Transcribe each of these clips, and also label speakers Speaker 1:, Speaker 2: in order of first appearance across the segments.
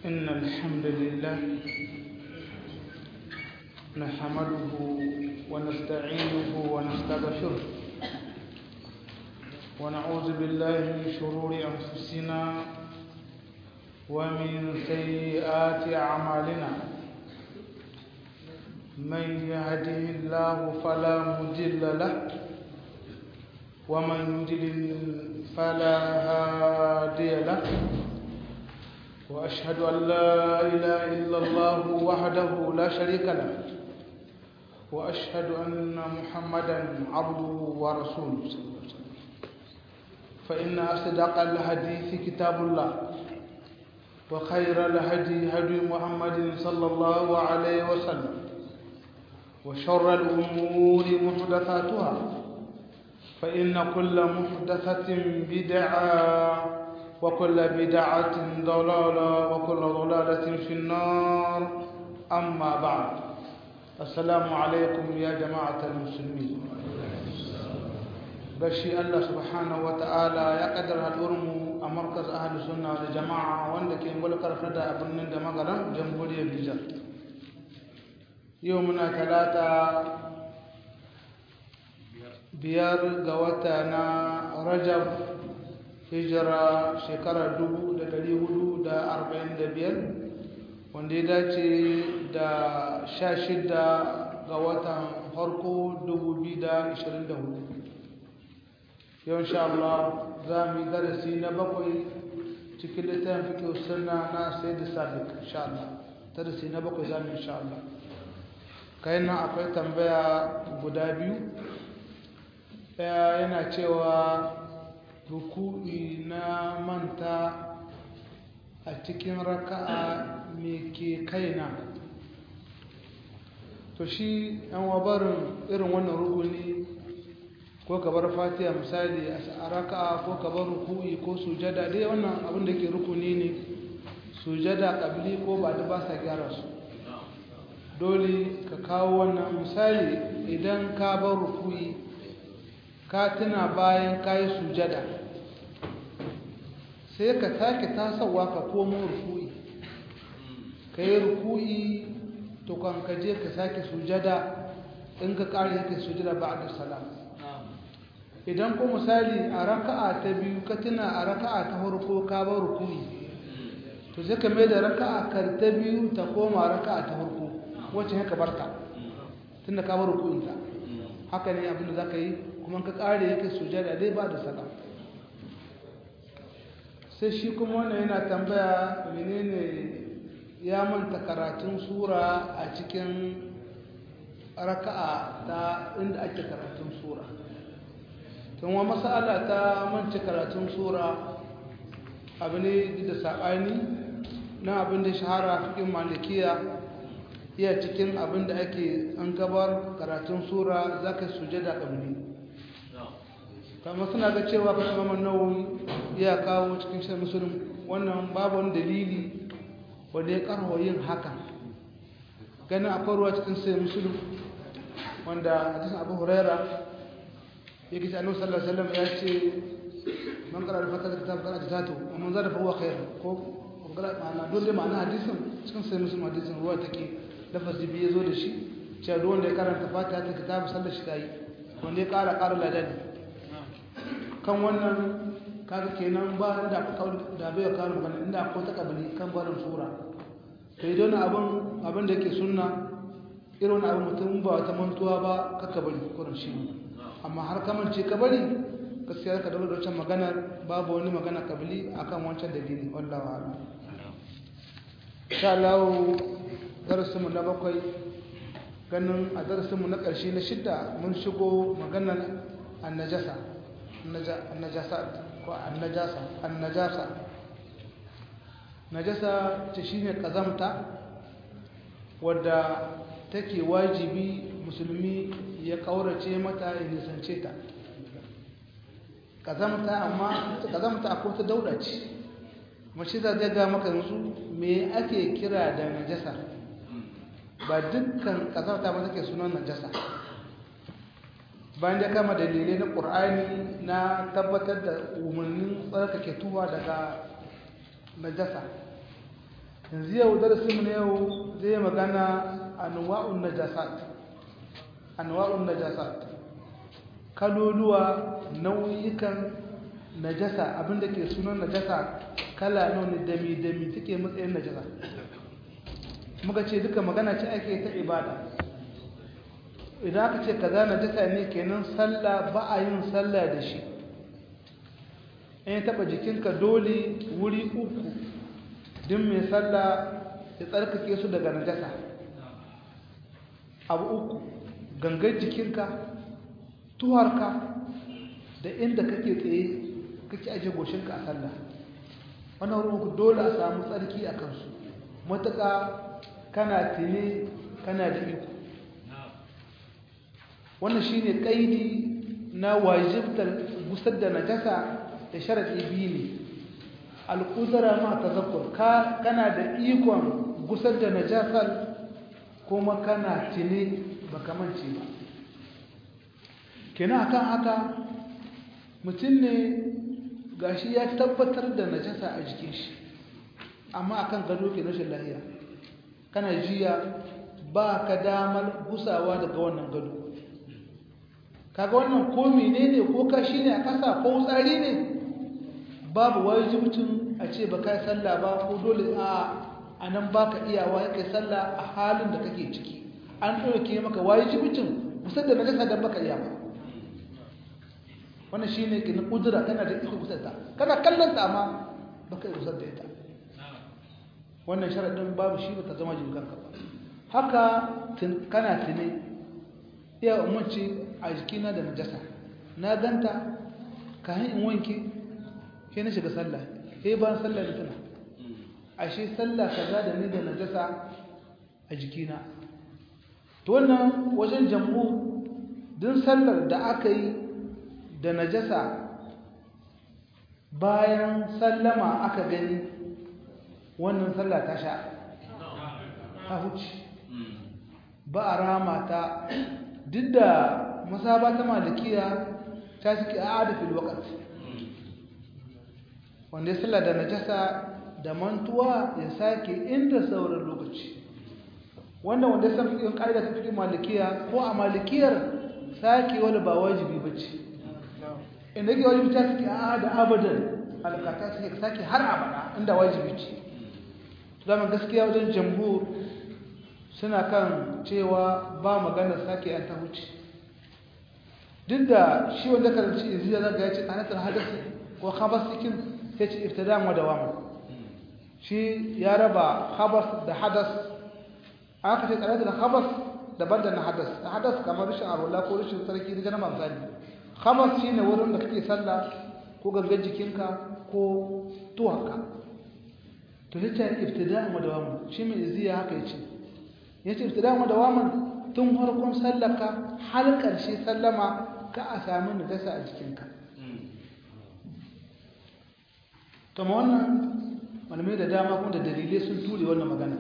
Speaker 1: إن الحمد لله نحمده ونستعينه ونستغفره ونعوذ بالله من شرور أنفسنا ومن سيئات أعمالنا من يهده الله فلا مضل له ومن يضلل فلا هادي له وأشهد أن لا إله إلا الله وحده لا شريك له وأشهد أن محمدا عبده ورسوله صلى الله عليه وسلم فإن أصدق الحديث كتاب الله وخير الهدي هدي محمد صلى الله عليه وسلم وشر الأمور محدثاتها فإن كل محدثة بدعة وكل بدعة ضلالة وكل ضلالة في النار أما بعد السلام عليكم يا جماعة المسلمين بشي الله سبحانه وتعالى يقدر هالأرم مركز أهل السنة والجماعة وعندك يقول كرفدا أبن دمغرا جمهورية النيجر يومنا ثلاثة biyar ga wata na rajab hijira shekarar dubu da dari hudu da arba'in da biyar wanda ya dace da sha shida ga watan farko dubu biyu da ashirin da hudu yau insha Allah za mu yi darasi na bakwai cikin littafin fiƙe sunna na sai da sabik insha Allah darasi na bakwai za mu insha Allah kayan nan akwai tambaya guda biyu ɗaya yana cewa ruku'i na manta a cikin raka'a me ke kaina to shi yan wabarin irin wannan rukuni ko ka bar fatiha misali a raka'a ko ka bar ruku'i ko sujada dai wannan abin da ke rukuni ne sujada kabili ko ba da ba sa gyara su dole ka kawo wannan misali idan ka bar ruku'i ka tuna bayan ka yi sujada sai ka sake tasawa ka komo ruku'i ka yi ruku'i to kan ka je ka sake sujada in ka ƙari yake sujada ba da salam idan ko misali a raka'a ta biyu ka tuna a raka'a ta farko ka bar ruku'i to sai ka mai da raka'a kar ta biyu ta koma raka'a ta farko wacce haka barka tunda ka bar ruku'inta haka ne abin da za ka yi kuma ka kare yake sujada dai ba da salam sai shi kuma wannan yana tambaya menene ya manta karatun sura a cikin raka'a ta inda ake karatun sura tun wa masala ta manta karatun sura abu ne da saɓani na abin da shahara cikin malikiya iya cikin abin da ake an gabar karatun sura za ka sujada ƙabli kama suna ga cewa kan imam nawawi ya kawo cikin shi musulun wannan babu wani dalili wanda ya karho yin haka ganin akwai ruwa cikin sai musulun wanda hadisin abu huraira ya kisa annabi sallallahu alaihi wasallam ya ce man qara al-fatah kitab qara jazatu wa man zada fa huwa khair ko qara ma'ana dole ma'ana hadisin cikin sai musulun hadisin ruwa take lafazi biyu zo da shi cewa duk wanda ya karanta fatiha ta kitab sallar shi tayi wanda ya kara kara ladani kan wannan kaga kenan ba da da bai kawo magana inda akwai ta kabili kan barin sura to idan abin abin da yake sunna irin abin mutum ba wata mantuwa ba ka kabari kurin shi amma har kamance kabari gaskiya ka dawo da wancan magana babu wani magana kabili akan wancan dalili wallahi a'lam insha Allah darasin mu na bakwai ganin a darasin mu na ƙarshe na shidda mun shigo maganar annajasa annajasa ko annajasa annajasa najasa ta shine kazamta wadda take wajibi musulmi ya kaurace mata ya nisance ta kazamta amma kazamta akwai ta dauda ce mashi za ta ga maka yanzu me ake kira da najasa ba dukkan kazamta ba take sunan najasa bayan da kama dalilai na ƙur'ani na tabbatar da umarnin tsarkake tuwa daga najasa yanzu yau darasinmu na yau zai magana anwa'un najasat anwa'un najasat kaloluwa nau'ikan najasa abinda ke sunan najasa kala nawa ne dami dami take matsayin najasa muka ce duka magana ce ake ta ibada idan aka ce kaza najasa ne kenan sallah ba a yin sallah da shi in taba jikinka dole wuri uku din mai sallah ya tsarkake su daga najasa abu uku gangar jikinka tuwarka da inda kake tsaye kake aje goshinka a sallah wannan wurin uku dole a samu tsarki a kansu matuƙa kana tile kana da iko wannan shine kaidi na wajibtar gusar da najasa da sharadi biyu ne alƙudura ma tazakkur ka kana da ikon gusar da najasar kuma kana tile baka mance ba kenan akan haka mutum ne gashi ya tabbatar da najasa a jikin shi amma akan gado ke rashin lahiya kana jiya ba ka damar gusawa daga wannan gado kaga wannan ko menene ko kashi ne a ƙasa ko tsari ne babu wajibcin a ce ba kai sallah ba ko dole a a nan baka iyawa ya kai sallah a halin da kake ciki an ɗauke maka wajibcin kusan da najasa dan baka iya ba wannan shine kin kudura kana da iko kusa ta kana kallon ta amma baka iya kusa da ita wannan sharadin babu shi bata zama jinkan ka ba haka kana tune iya umarci a jikina da najasa na ganta kayan in wanke sai na shiga sallah sai ban sallah da tuna ashe sallah kaza da ni da najasa a jikina to wannan wajen jammu din sallar da aka yi da najasa bayan sallama aka gani wannan sallah ta sha ta huce ba a rama ta duk da masaba ta malikiya ta suke a adafin wakati wanda ya sallah da najasa da mantuwa ya sake inda sauran lokaci wanda wanda ya san fikin ƙa'ida ta fikin malikiya ko a malikiyar sake wani ba wajibi ba ce inda yake wajibi ta suke a da abadan alkata suke sake har abada inda wajibi ce zama gaskiya wajen jamhur suna kan cewa ba maganar sake yan ta wuce duk da shi wanda karanci iziya zaga ya ce kanatar hadasi ko khabas cikin sai ce ibtidan wa dawam shi ya raba khabas da hadas aka ce kanatar khabas daban da na hadas na hadas kamar rashin arwala ko rashin sarki da jana misali khabas shine wurin da kake sallah ko gangan jikinka ko tuwaka to yace ibtidan wa dawam shi mai iziya haka yace yace ibtidan wa dawam tun farkon sallaka har ƙarshe sallama ka a sami najasa a jikinka to ma wannan malamai da dama kuma da dalilai sun ture wannan magana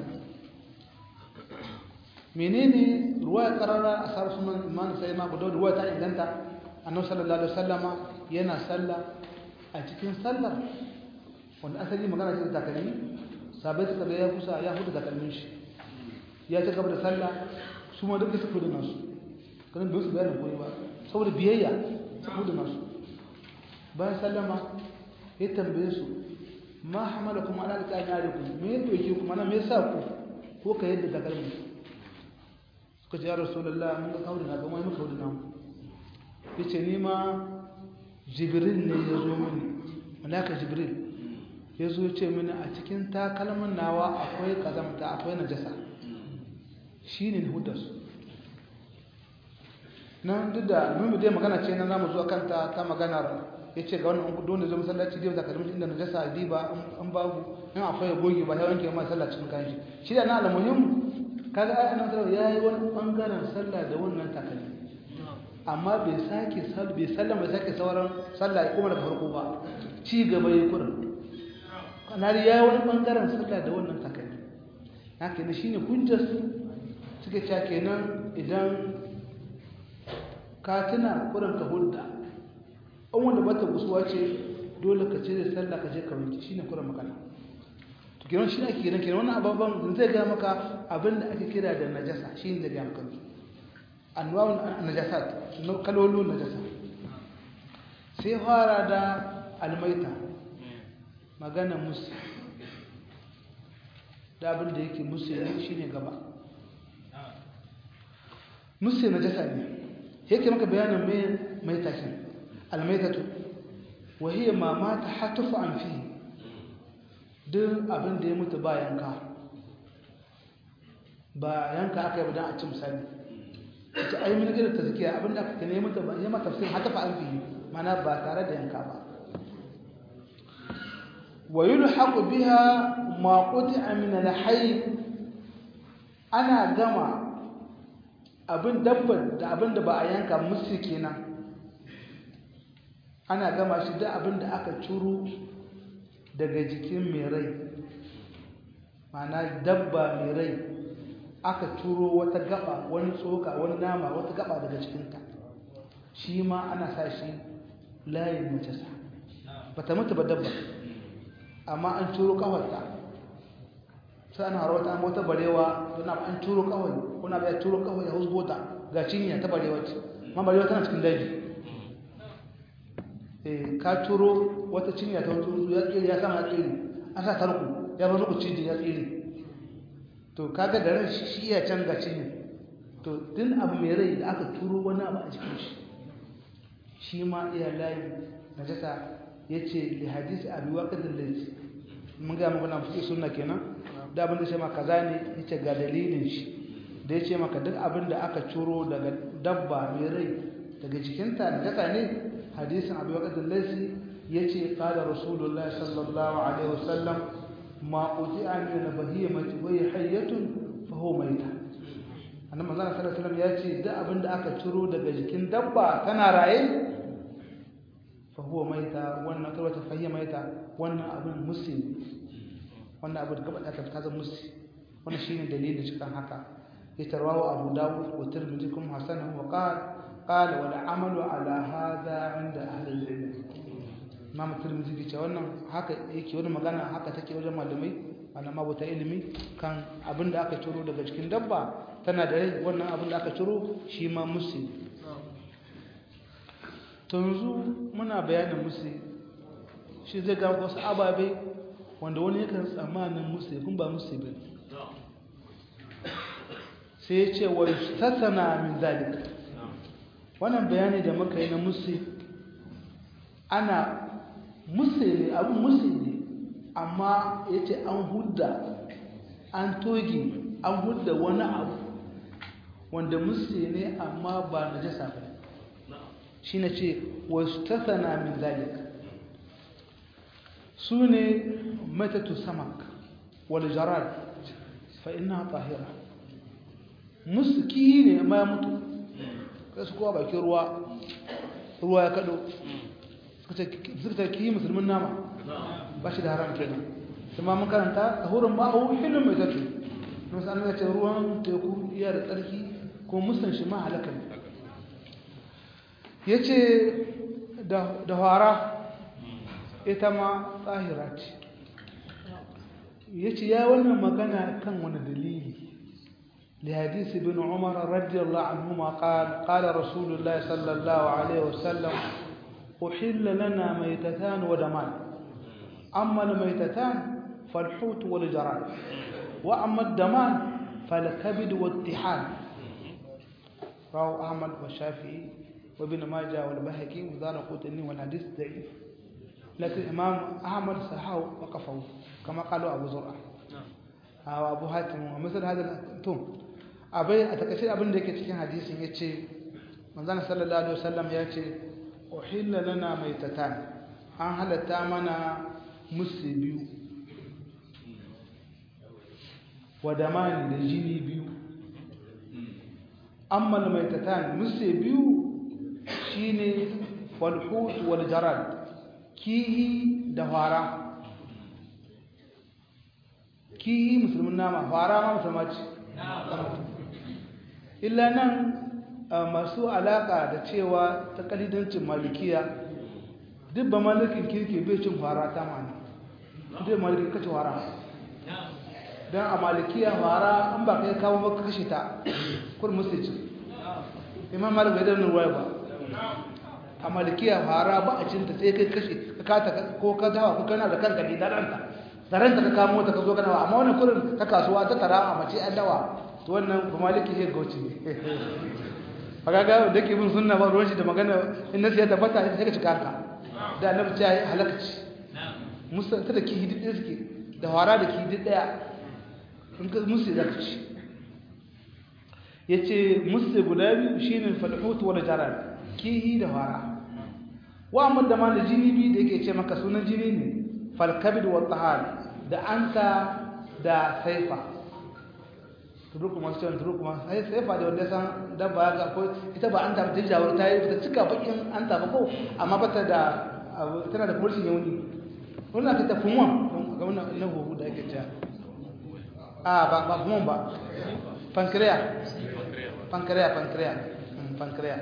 Speaker 1: menene ruwa ya karara a sarar sunan imanin sai ma guda ruwa ta inganta annabi sallallahu alaihi wasallama yana sallah a cikin sallar wanda asali magana ce da takalmi sabai suka ga ya kusa ya hudu takalmin shi ya ci gaba da sallah su ma duka suka hudu nasu kanin bai su bayanin koyi ba saboda biyayya suka hudu nasu bayan sallama ya tambaye su ma hamala kuma ana da kayan yare ku me ya doke kuma na me yasa ku ko ka yadda takalmin suka ce ya rasulullah mun ga kawo da na ga mai muka hudu namu ya ce ni ma jibril ne ya zo mini malaka jibril ya zo ce mini a cikin takalmin nawa akwai kazamta akwai najasa shi ne hudarsu nan duk da mun dai magana ce nan zamu zo kanta ta maganar yace ga wannan don da zo masallaci dai takalmin inda najasa a diba an babu in akwai ya goge ba ya wanke ma sallah cikin kayan shi shi da na almuhim kaga ai annabi sallallahu yayi wani bangaren sallah da wannan takalmi amma bai sake bai sallah bai sake sauran sallah kuma daga farko ba ci gaba yayi kurin kanari yayi wani bangaren sallah da wannan takalmi haka ne shine hujjar suke cewa kenan idan ka tuna kurin ka hulda an wanda bata gusuwa ce dole ka ce da sallah ka je ka wanke shine kurin magana to kenan shi ake kenan kenan wannan ababan zai ga maka abin da ake kira da najasa shi ne da ga maka anwa'un najasat kalolun najasa sai fara da almaita magana musu da abin da yake musu shi ne gaba musu najasa ne yake maka bayanin mai maitakin almaitatu wahiyya ma mata hatufu an fi duk abin da ya mutu ba yanka ba yanka aka yi budan a ci misali ita ai min gida tazkiya abin da aka kane mutu ba ya mata tafsir hatufu an fi mana ba tare da yanka ba wa yulhaqu biha ma quti'a min al-hayy ana gama abin dabbar da abin da ba a yanka musu kenan ana gama shi da abin da aka ciro daga jikin mai rai mana dabba mai rai aka ciro wata gaba wani tsoka wani nama wata gaba daga cikinta shi ma ana sa shi layin macesa ba ta mutu ba dabba amma an ciro kawarta sai ana rawata an wata barewa don an turo kawai kuna bai turo kawai ya husbota ga cinya ta barewa ce ma barewa tana cikin daji eh ka turo wata cinya ta wata ya tsere ya sama ya tsere an sa tarko ya bar ku cije ya tsere to kaga da ran shi ya can ga cinya to din abu mai rai da aka turo wani abu a cikin shi shi ma iya layi najasa yace li hadisi abi waqid al-layth mun ga muku na fi sunna kenan da abin da ce maka kaza ne yace ga dalilin shi da yace maka duk abin da aka ciro daga dabba mai rai daga jikinta da jaka ne hadisin abu waqad al-laysi yace qala rasulullahi sallallahu alaihi wasallam ma quti'a min bahimati wa hayyatun fa huwa mayta annabi manzon sallallahu alaihi wasallam yace duk abin da aka ciro daga jikin dabba tana raye fa huwa mayta wannan kalmata fa hiya mayta wannan abin muslim wannan abu da gaba da ta zama musu wannan shine dalilin cikin haka ya tarwawo abu dawud wa tirmidhi kuma hasan wa qala qala wal amalu ala hadha inda ahli al-ilm imam tirmidhi ya ce wannan haka yake wani magana haka take wajen malamai malama bata ilimi kan abin da aka ciro daga cikin dabba tana da rai wannan abin da aka ciro shi ma musu to yanzu muna bayanin musu shi zai ga wasu ababai wanda wani yakan tsammanin musu kun ba musu ba sai ya ce wa tattana min zalika wannan bayani da muka yi na musu ana musu ne abin musu ne amma ya ce an hudda an toge an hudda wani abu wanda musu ne amma ba na jasa ba shi na ce wa tattana min zalika su ne matatu samak wal jarad fa inna tahira muski ne amma ya mutu kai su kowa bakin ruwa ruwa ya kado suka ki musulmin nama ba shi da haram kenan kuma mun karanta tahurin ma'u hilin mai tatu musu an ce ruwan teku iya da tsarki ko musan shi ma halaka ne ya ce da hara ita ma tsahira ce ya ce ya wannan magana kan wani dalili لحديث ابن عمر رضي الله عنهما قال قال رسول الله صلى الله عليه وسلم أحل لنا ميتتان ودمان أما الميتتان فالحوت والجراد وأما الدمان فالكبد والطحال رواه أحمد والشافعي وابن ماجه والبهقي وذال قوتني والحديث ضعيف لكن الإمام أحمد صححه وقفه كما قالوا أبو زرعة أو أبو حاتم ومثل هذا التوم abai a takaice abin da yake cikin hadisin ya ce manzana sallallahu alaihi wasallam ya ce uhilla lana maitatan an halatta mana musu biyu wadamani da jini biyu amma maitatan musu biyu shine walhut wal jarad kihi da fara kihi musulmin nama fara ma musulma ce illa nan masu alaka da cewa ta kalidancin malikiya duk ba malikin kirki bai cin fara ta mani duk malikin kace fara don a malikiya fara an ba kai kawo ba kashe ta kur musulci imam malik bai danna ruwa ba a malikiya fara ba a cinta sai kai kashe ka kata ko ka dawa ko kana da kanka ne da ranta da ranta ka kamo ta ka zo kana amma wannan kurin ta kasuwa ta tara a mace an dawa to wannan ba maliki ya gauci ne kaga da ke bin sunna ba ruwan shi da magana in nasu ya tabbata sai ka cika haka da annabi ta yi halakaci musa ta da ki hidi ɗaya suke da wara da ki hidi ɗaya in ka musu ya zaka ci ya ce musu guda biyu shi ne falhutu wani jarar kihi da wara wa amma da ma da jini biyu da yake ce maka sunan jini ne falkabid wa tahar da anta da saifa turuku masu cewa turuku masu sai saifa da wanda san dabba ga ko ita ba anta ta jawar ta yi ta cika bakin anta ba ko amma bata da tana da kurshi yauni wannan ka tafi mu ga wannan na huhu da ake cewa a ba ba mu ba pancreas pancreas pancreas pancreas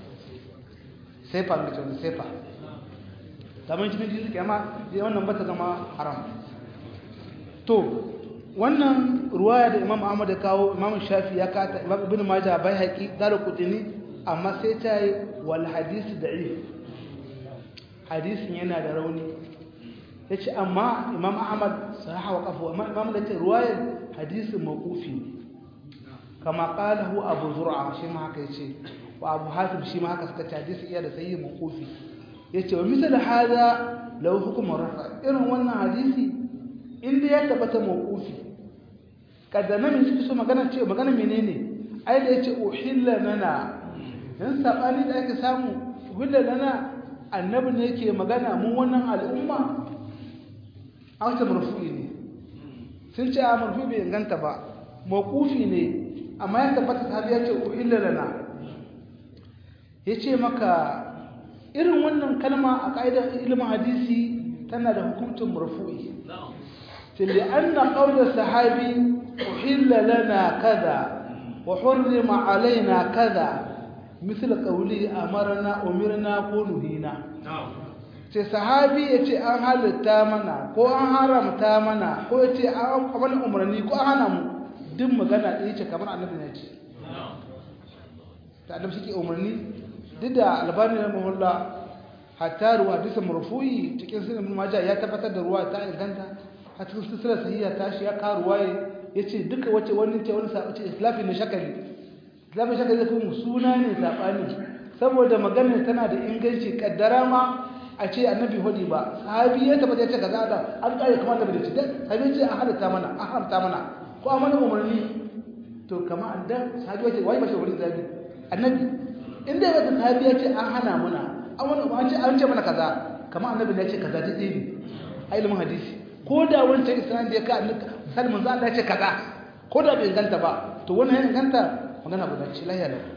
Speaker 1: saifa mai cewa saifa kamar cikin jini kama wannan bata zama haram to wannan ruwaya da imam ahmad ya kawo imam shafi ya kata imam ibn majah bai haƙi daru kutini amma sai ta yi wal hadisi da'if hadisin yana da rauni ya ce amma imam ahmad sahaha wa kafa amma imam da ce ruwayar hadisin mawqufi kama qalahu abu zur'a shi ma haka yace wa abu hatim shi ma haka suka ce hadisi iya da sahihi mawqufi yace wa misal hada law hukm rafa irin wannan hadisi inda ya tabbata mawqufi kadana min suke so magana ce magana menene ai da yace uhilla lana dan sabani da ake samu uhilla lana annabi ne yake magana mun wannan al'umma a wata marfu'i ne sun ce a marfu'i bai inganta ba mawqufi ne amma ya tabbata sahabi ya ce uhilla lana yace maka irin wannan kalma a ka'idar ilimin hadisi tana da hukuncin marfu'i tilli anna qawla sahabi uhilla lana kaza wa hurrima alaina kaza misal qawli amarna umirna ko nuhina sai sahabi yace an halitta mana ko an haramta mana ko yace an amana umarni ko an hana mu duk magana ɗaya ce kamar annabi ne ce da annabi shi ke umarni duk da albani na mahulla hatta ruwa hadisin marfu'i cikin sunan majah ya tabbatar da ruwa ta inganta a cikin silsilar sahiha ta shi ya ka ruwaye yace duka wace wani ce wani sabace islafi ne shakali islafi shakali zai kuma suna ne sabani saboda maganar tana da inganci kaddara ma a ce annabi hudi ba sahabi ya tabbata ya ce kaza da an kare kamar da bidaci dan sahabi ce an halatta mana an haramta mana ko an mana umarni to kamar andan sahabi ya ce wai mace wurin zabi annabi inda ya sahabi ya ce an hana mana an wani an ce an ce mana kaza kamar annabi ya ce kaza dai ne a ilimin hadisi ko da wancan islam da ya ka misali manzo Allah ya ce kaza ko da bai inganta ba to wannan ya inganta magana guda ce lahiya lau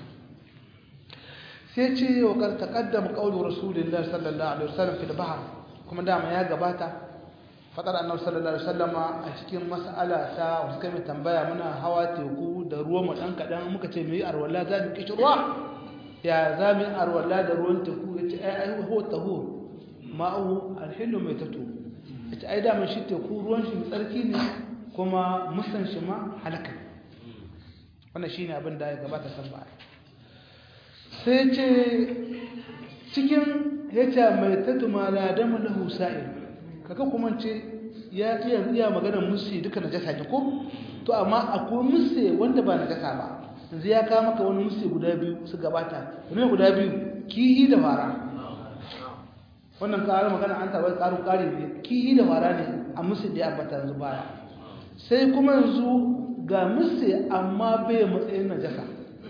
Speaker 1: sai ce wa kar taqaddama qawlu rasulillahi sallallahu alaihi wasallam fil bahr kuma dama ya gabata fadar annabi sallallahu alaihi wasallama a cikin mas'ala ta wasu kai tambaya muna hawa teku da ruwa mu dan kadan muka ce mu yi arwala za mu kishi ruwa ya za mu yi arwala da ruwan teku yace ai ai ho tahur ma'u alhillu mai tatu yace ai da mun shi teku ruwan shi tsarki ne kuma musan shi ma halaka wannan shine abin da ya gabata san ba sai ce cikin yace mai tatu ma la damu lahu sa'il kaga kuma ce ya iya iya magana musi duka najasa ne ko to amma akwai musi wanda ba najasa ba yanzu ya kawo maka wani musi guda biyu su gabata ne guda biyu kihi da fara wannan karar magana an taɓa ƙarin ƙari ne kihi da fara ne a musi da ya ambata yanzu baya sai kuma yanzu ga musi amma bai matsayin najasa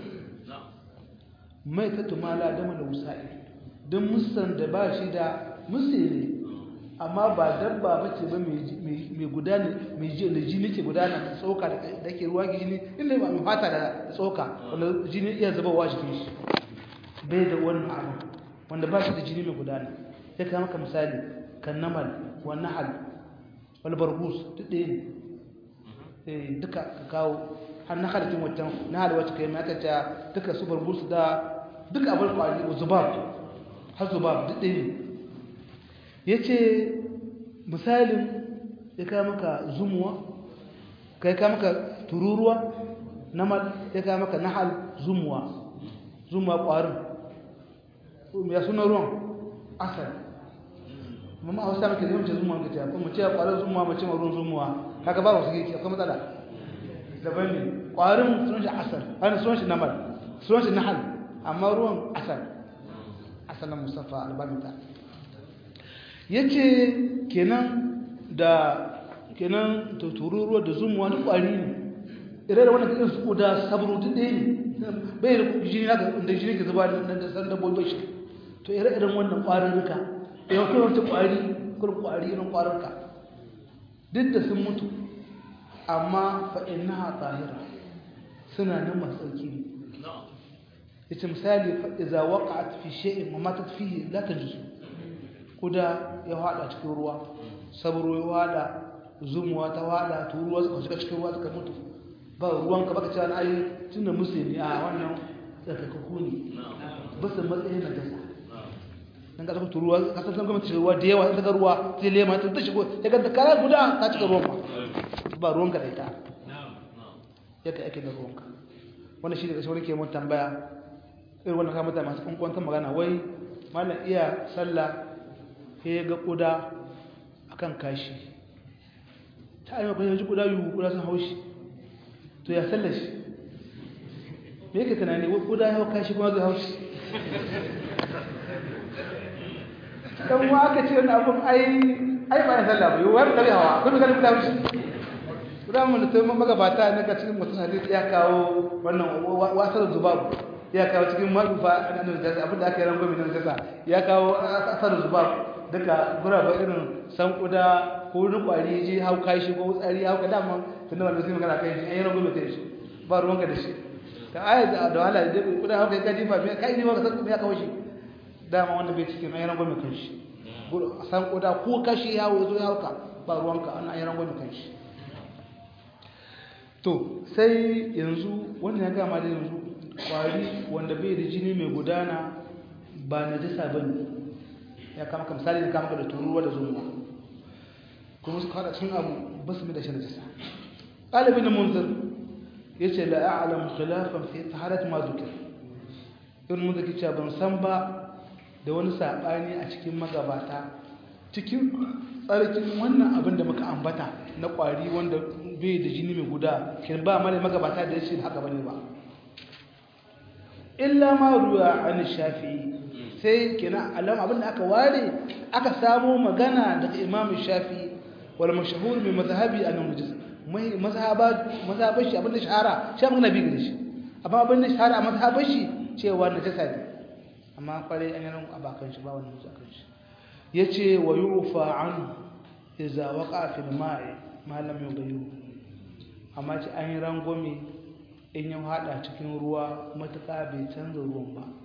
Speaker 1: mai ta tumala dama da wusa'i don musan da ba shi da musi ne amma ba dabba ba ce ba mai gudana mai jini ke gudana tsoka da ke ruwa jini inda ba mai fata da tsoka wanda jini iya zuba wa jikin shi bai da wannan abu wanda ba shi da jini mai gudana sai ka maka misali kan namal wa nahal wal barbus duk ɗaya ne duka ka kawo har na halittin wancan na hal wacce kai mata ta duka su barbus da duka abin kwari zubab har zubab duk ɗaya ne ya ce misalin ya kai maka zumuwa kai kai maka tururuwa namal ya kai maka nahal zumuwa zumuwa ƙwarin ya suna ruwan asal mamma a wasu maka zai zumuwa ga ta kuma ce ƙwarin zumuwa mace ma ruwan zumuwa haka ba wasu yake akwai matsala daban ne ƙwarin sunan shi asal wani sunan shi namal sunan shi nahal amma ruwan asal asalin mustafa albamita ya ce kenan da kenan tururuwa da zumuwa duk ƙwari ne irai da wannan kakin su da sabru duk ɗaya ne bai da jini na da jini ke zuba da san dabbobi shi to ire-iren wannan ƙwarin rika da yau kai wata ƙwari kur ƙwari irin ƙwarin ka duk da sun mutu amma fa innaha tahira suna nan masu tsarki ne yace misali fa idza waqa'at fi shay'in wa matat fihi la tajuz kuda ya hada cikin ruwa sabro ya hada zumuwa ta hada turuwa suka shiga cikin ruwa suka mutu ba ruwan ka baka cewa ai tunda musulmi a wannan tsakakaku ne ba su matsayin na dasa dan ka turuwa ruwa ka san kuma cikin ruwa da yawa daga ruwa sai lema ta shigo ya ga kara guda ta cika ruwan ba ba ruwan ka da ita yake ake da ruwan ka wannan shi ne kashe wani ke mun tambaya irin wannan kama mutane masu kwankwantar magana wai malam iya sallah ya ga kuda akan kashi ta yi makon yanzu kuda yiwu kuda sun haushi to ya sallah shi me yake tunani wai kuda ya hau kashi kuma zai haushi dan wa aka ce wani abun ai ai ba ya sallah ba yiwu wani ɗari hawa kuma ganin kuda haushi kuda mun da taimaka magabata na ga cikin mutum hadisi ya kawo wannan wasar zubabu ya kawo cikin marufa na najasa abin da aka yi rangwami na najasa ya kawo asar zubab duka guraba irin san kuda ko wani kwari je hau kashi ko tsari hau ka dama tun da wanda sai magana kai shi an yi rangwami kai shi ba ruwanka da shi ta ayat da da wahala da kuda hau kai ka jifa me kai ne ba ka san me ya kawo shi dama wanda bai cikin an yi rangwami kai shi san kuda ko kashi ya hau zo ya hauka ba ruwanka an yi rangwami kai shi to sai yanzu wannan ya gama da yanzu kwari wanda bai da jini mai gudana ba na jisa ba ne ya kama ka misali na kama ka da turuwa da zuwa kuma su kada cin abu ba su mai da shi na jisa ɗalibin munzir ya ce la a'lam khilafan fi taharat ma zukir ibn munzir ke cewa ban san ba da wani saɓani a cikin magabata cikin tsarkin wannan abin da muka ambata na kwari wanda bai da jini mai guda kin ba mala magabata da shi haka bane ba illa ma ruwa an shafi'i sai kina alam abin da aka ware aka samo magana daga imam shafi'i wal mashhur min mazhabi an mujaz mai mazhaba mazhaban shi abin da shahara shi magana bi gare shi amma abin da shahara a mazhaban shi cewa najasa ne amma kware an yana abakan shi ba wannan zakan shi yace wa yufa an idza waqa fil ma'i ma lam yughayyiru amma ci an yi rangwame in ya hada cikin ruwa matuƙa bai canza ruwan ba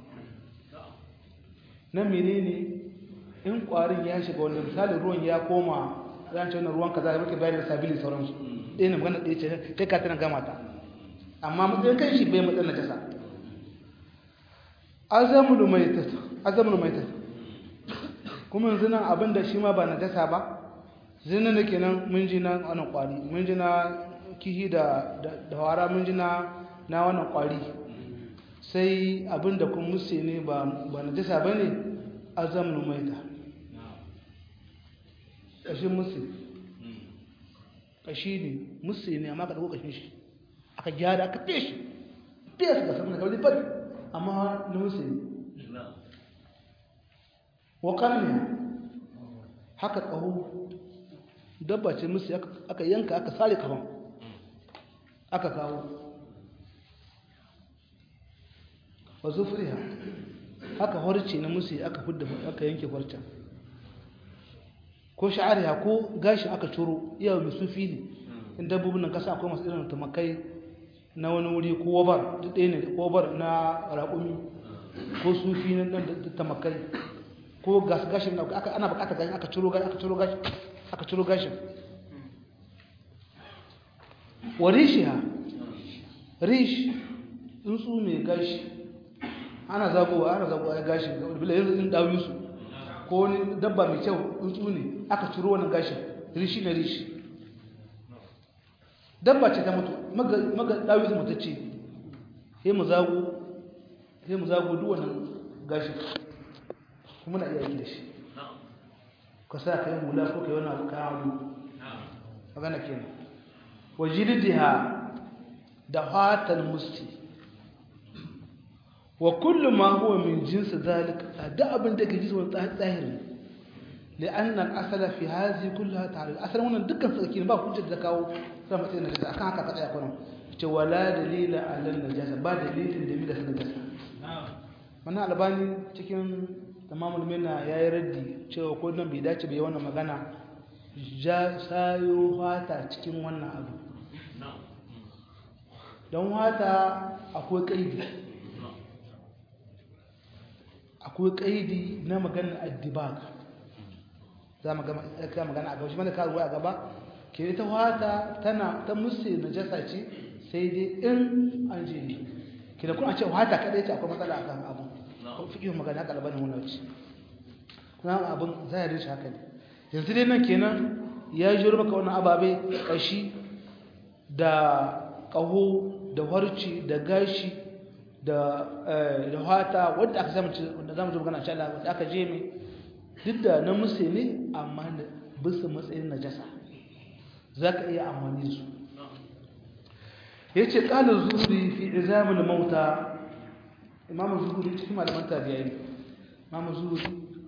Speaker 1: na menene in ƙwarin ya shiga wanda misali ruwan ya koma zan ce wannan ruwan kaza da muke bayar da sabili sauransu ɗaya ne magana ɗaya ce kai ka tana gama ta amma matsayin kan shi bai matsayin najasa azamul maitat azamul maitat kuma yanzu nan abin da shi ma ba najasa ba zinin da kenan mun ji na wannan ƙwari mun ji na kihi da da wara mun ji na na wannan kwari sai abinda kun musse ne ba ba najasa bane azamnu maita kashin musse kashi ne musse ne amma ka dauko kashin shi aka gyara aka feshi feshi ga sanin kawai fadi amma na musse ne wa kalmiya haka kaho dabba ce musse aka yanka aka sare kaman aka kawo wa zufriha haka horce na musu aka fudda aka yanke horcen ko sha'ariha ko gashin aka ciro iya mai sufi ne in dabbobin nan kasa akwai masu irin tumakai na wani wuri ko wabar duk ɗaya ne wabar na raƙumi ko sufi na da tumakai ko gashin da aka ana buƙatar gashin aka ciro gashin aka ciro gashin aka ciro gashin wa rishiha rish tsuntsu mai gashi ana zagowa ana zagowa ya gashi bila yanzu in dawo su ko wani dabba mai kyau tsuntsu ne aka ciro wani gashi rishi na rishi dabba ce ta mutu maga dawi mutu ce sai mu zago sai mu zago duk wannan gashi kuma na iya yi da shi ka sa ka yi hula ko ka yi wani abu kayan abu magana kenan wajilidiha da fatan musti wa kullu ma huwa min jinsi zalika da abin da ke jinsi wani tsahiri لأن الأصل في هذه كلها تعالى الأصل هنا دكان سكين با حجة دكاو سما تين النجاسة أكان هكا تقيا كنا ولا دليل على النجاسة با دليل دليل على النجاسة wannan albani cikin tamamul minna ya yi raddi cewa ko nan bai dace bai wannan magana ja sayo fata cikin wannan abu don wata akwai kaidi akwai kaidi na maganar addibaka za mu ga magana a gaba shi mana karuwa a gaba ke ita wata tana ta musu najasa ce sai dai in an je ne ke da kuma ce wata kadai ce akwai matsala a kan abu ko fiƙin magana haka labarin wannan wuce kuma abin zahirin shi haka ne yanzu dai nan kenan ya yi maka wannan ababe ƙashi da ƙaho da harci da gashi da wata wadda aka zama wanda zamu ji magana insha Allah wadda aka je mai duk da na musu ne amma bisa matsayin najasa za ka iya amfani da su ya ce ƙalin zuri fi izamin mauta imamu zuri cikin malaman tabiya ne imamu zuri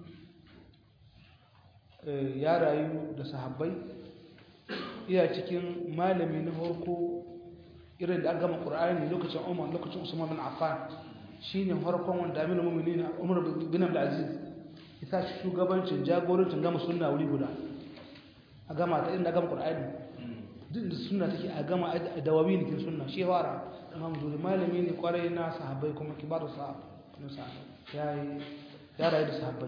Speaker 1: ya rayu da sahabbai iya cikin malami na farko irin da an gama ƙura'ani lokacin umar lokacin usman bin affan shine farkon wanda aminu mummuni na umar bin abdulaziz isa shugabancin jagorancin gama sunna wuri guda a gama ta inda gama ƙur'ani duk da sunna take a gama a dawabi ne kin sunna shi fara imam zuri malami ne kwarai na sahabbai kuma kibaru sahabbai ya yi ya rayu da sahabbai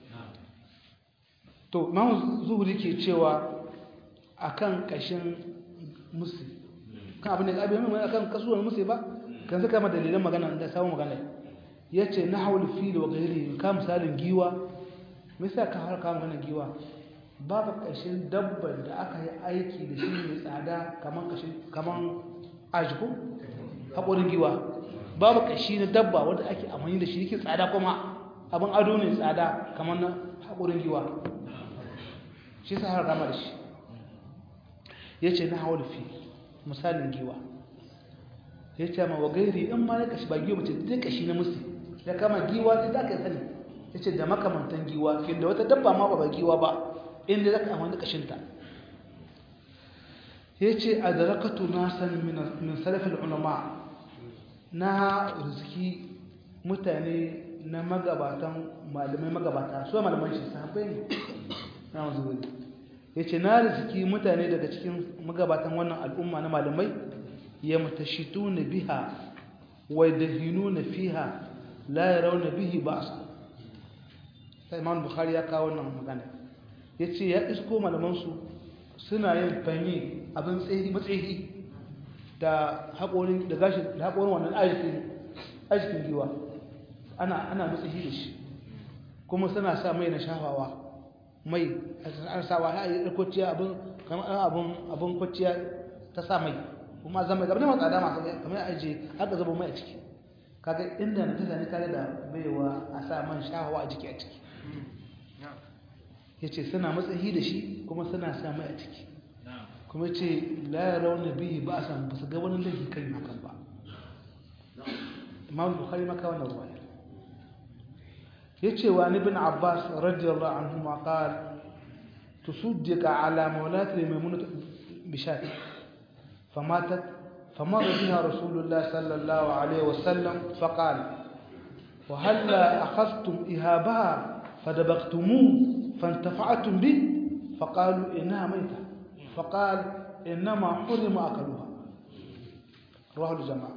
Speaker 1: to imam zuhuri ke cewa akan kashin musu kan abin da abin mai akan kasuwar musu ba kan saka ma dalilan magana da samu magana yace nahwul fil wa ghairi ka misalin giwa me yasa ka har ka magana giwa babu kashin dabban da aka yi aiki da shi mai tsada kaman kashin kaman ajiku haƙorin giwa babu kashi na dabba wanda ake amfani da shi yake tsada kuma abin ado ne tsada kaman na haƙorin giwa shi sa har gama da shi ya ce na hawa fi misalin giwa ya ce ma wa gairi in ma ya kashi ba giwa mace zai kashi na musu ya kama giwa ne za ka sani ya ce da makamantan giwa fiye da wata dabba ma ba giwa ba inda za ka amfani kashinta ya ce a da rakatu na san min sarrafin ulama na rizki mutane na magabatan malamai magabata su malaman shi sahabbai ne na wanzu ya ce na rizki mutane daga cikin magabatan wannan al'umma na malamai ya mutashitu na biha wai da hinu na fiha la ya rauna bihi ba su sai imam bukhari ya kawo wannan magana ya ce ya isko malamansu suna yin fanyi abin tsayi matsayi da haƙorin da gashi da haƙorin wannan ajikin giwa ana ana matsayi da shi kuma suna sa mai na shafawa mai an sawa ya yi kwaciya abin kamar abin abin kwaciya ta sa mai kuma zama gaba da masu tsada masu kamar aje haka zaba mai a ciki kaga inda na ta ne kare da baiwa a sa man shahawa a jiki a ciki ya ce suna matsayi da shi kuma suna sa mai a ciki kuma ce la ya rauna bihi ba a san ba su ga wani laifi kan hakan ba imam bukhari maka wannan ruwaya yace wa ibn abbas radiyallahu anhu ma qala tusuddiqa ala mawlat maymunah bishat famatat famar biha rasulullah sallallahu alayhi wasallam faqala وهلا أخذتم إهابها فدبغتموه فانتفعتم به فقالوا إنها ميتة فقال إنما حرم أكلها رواه الجماعة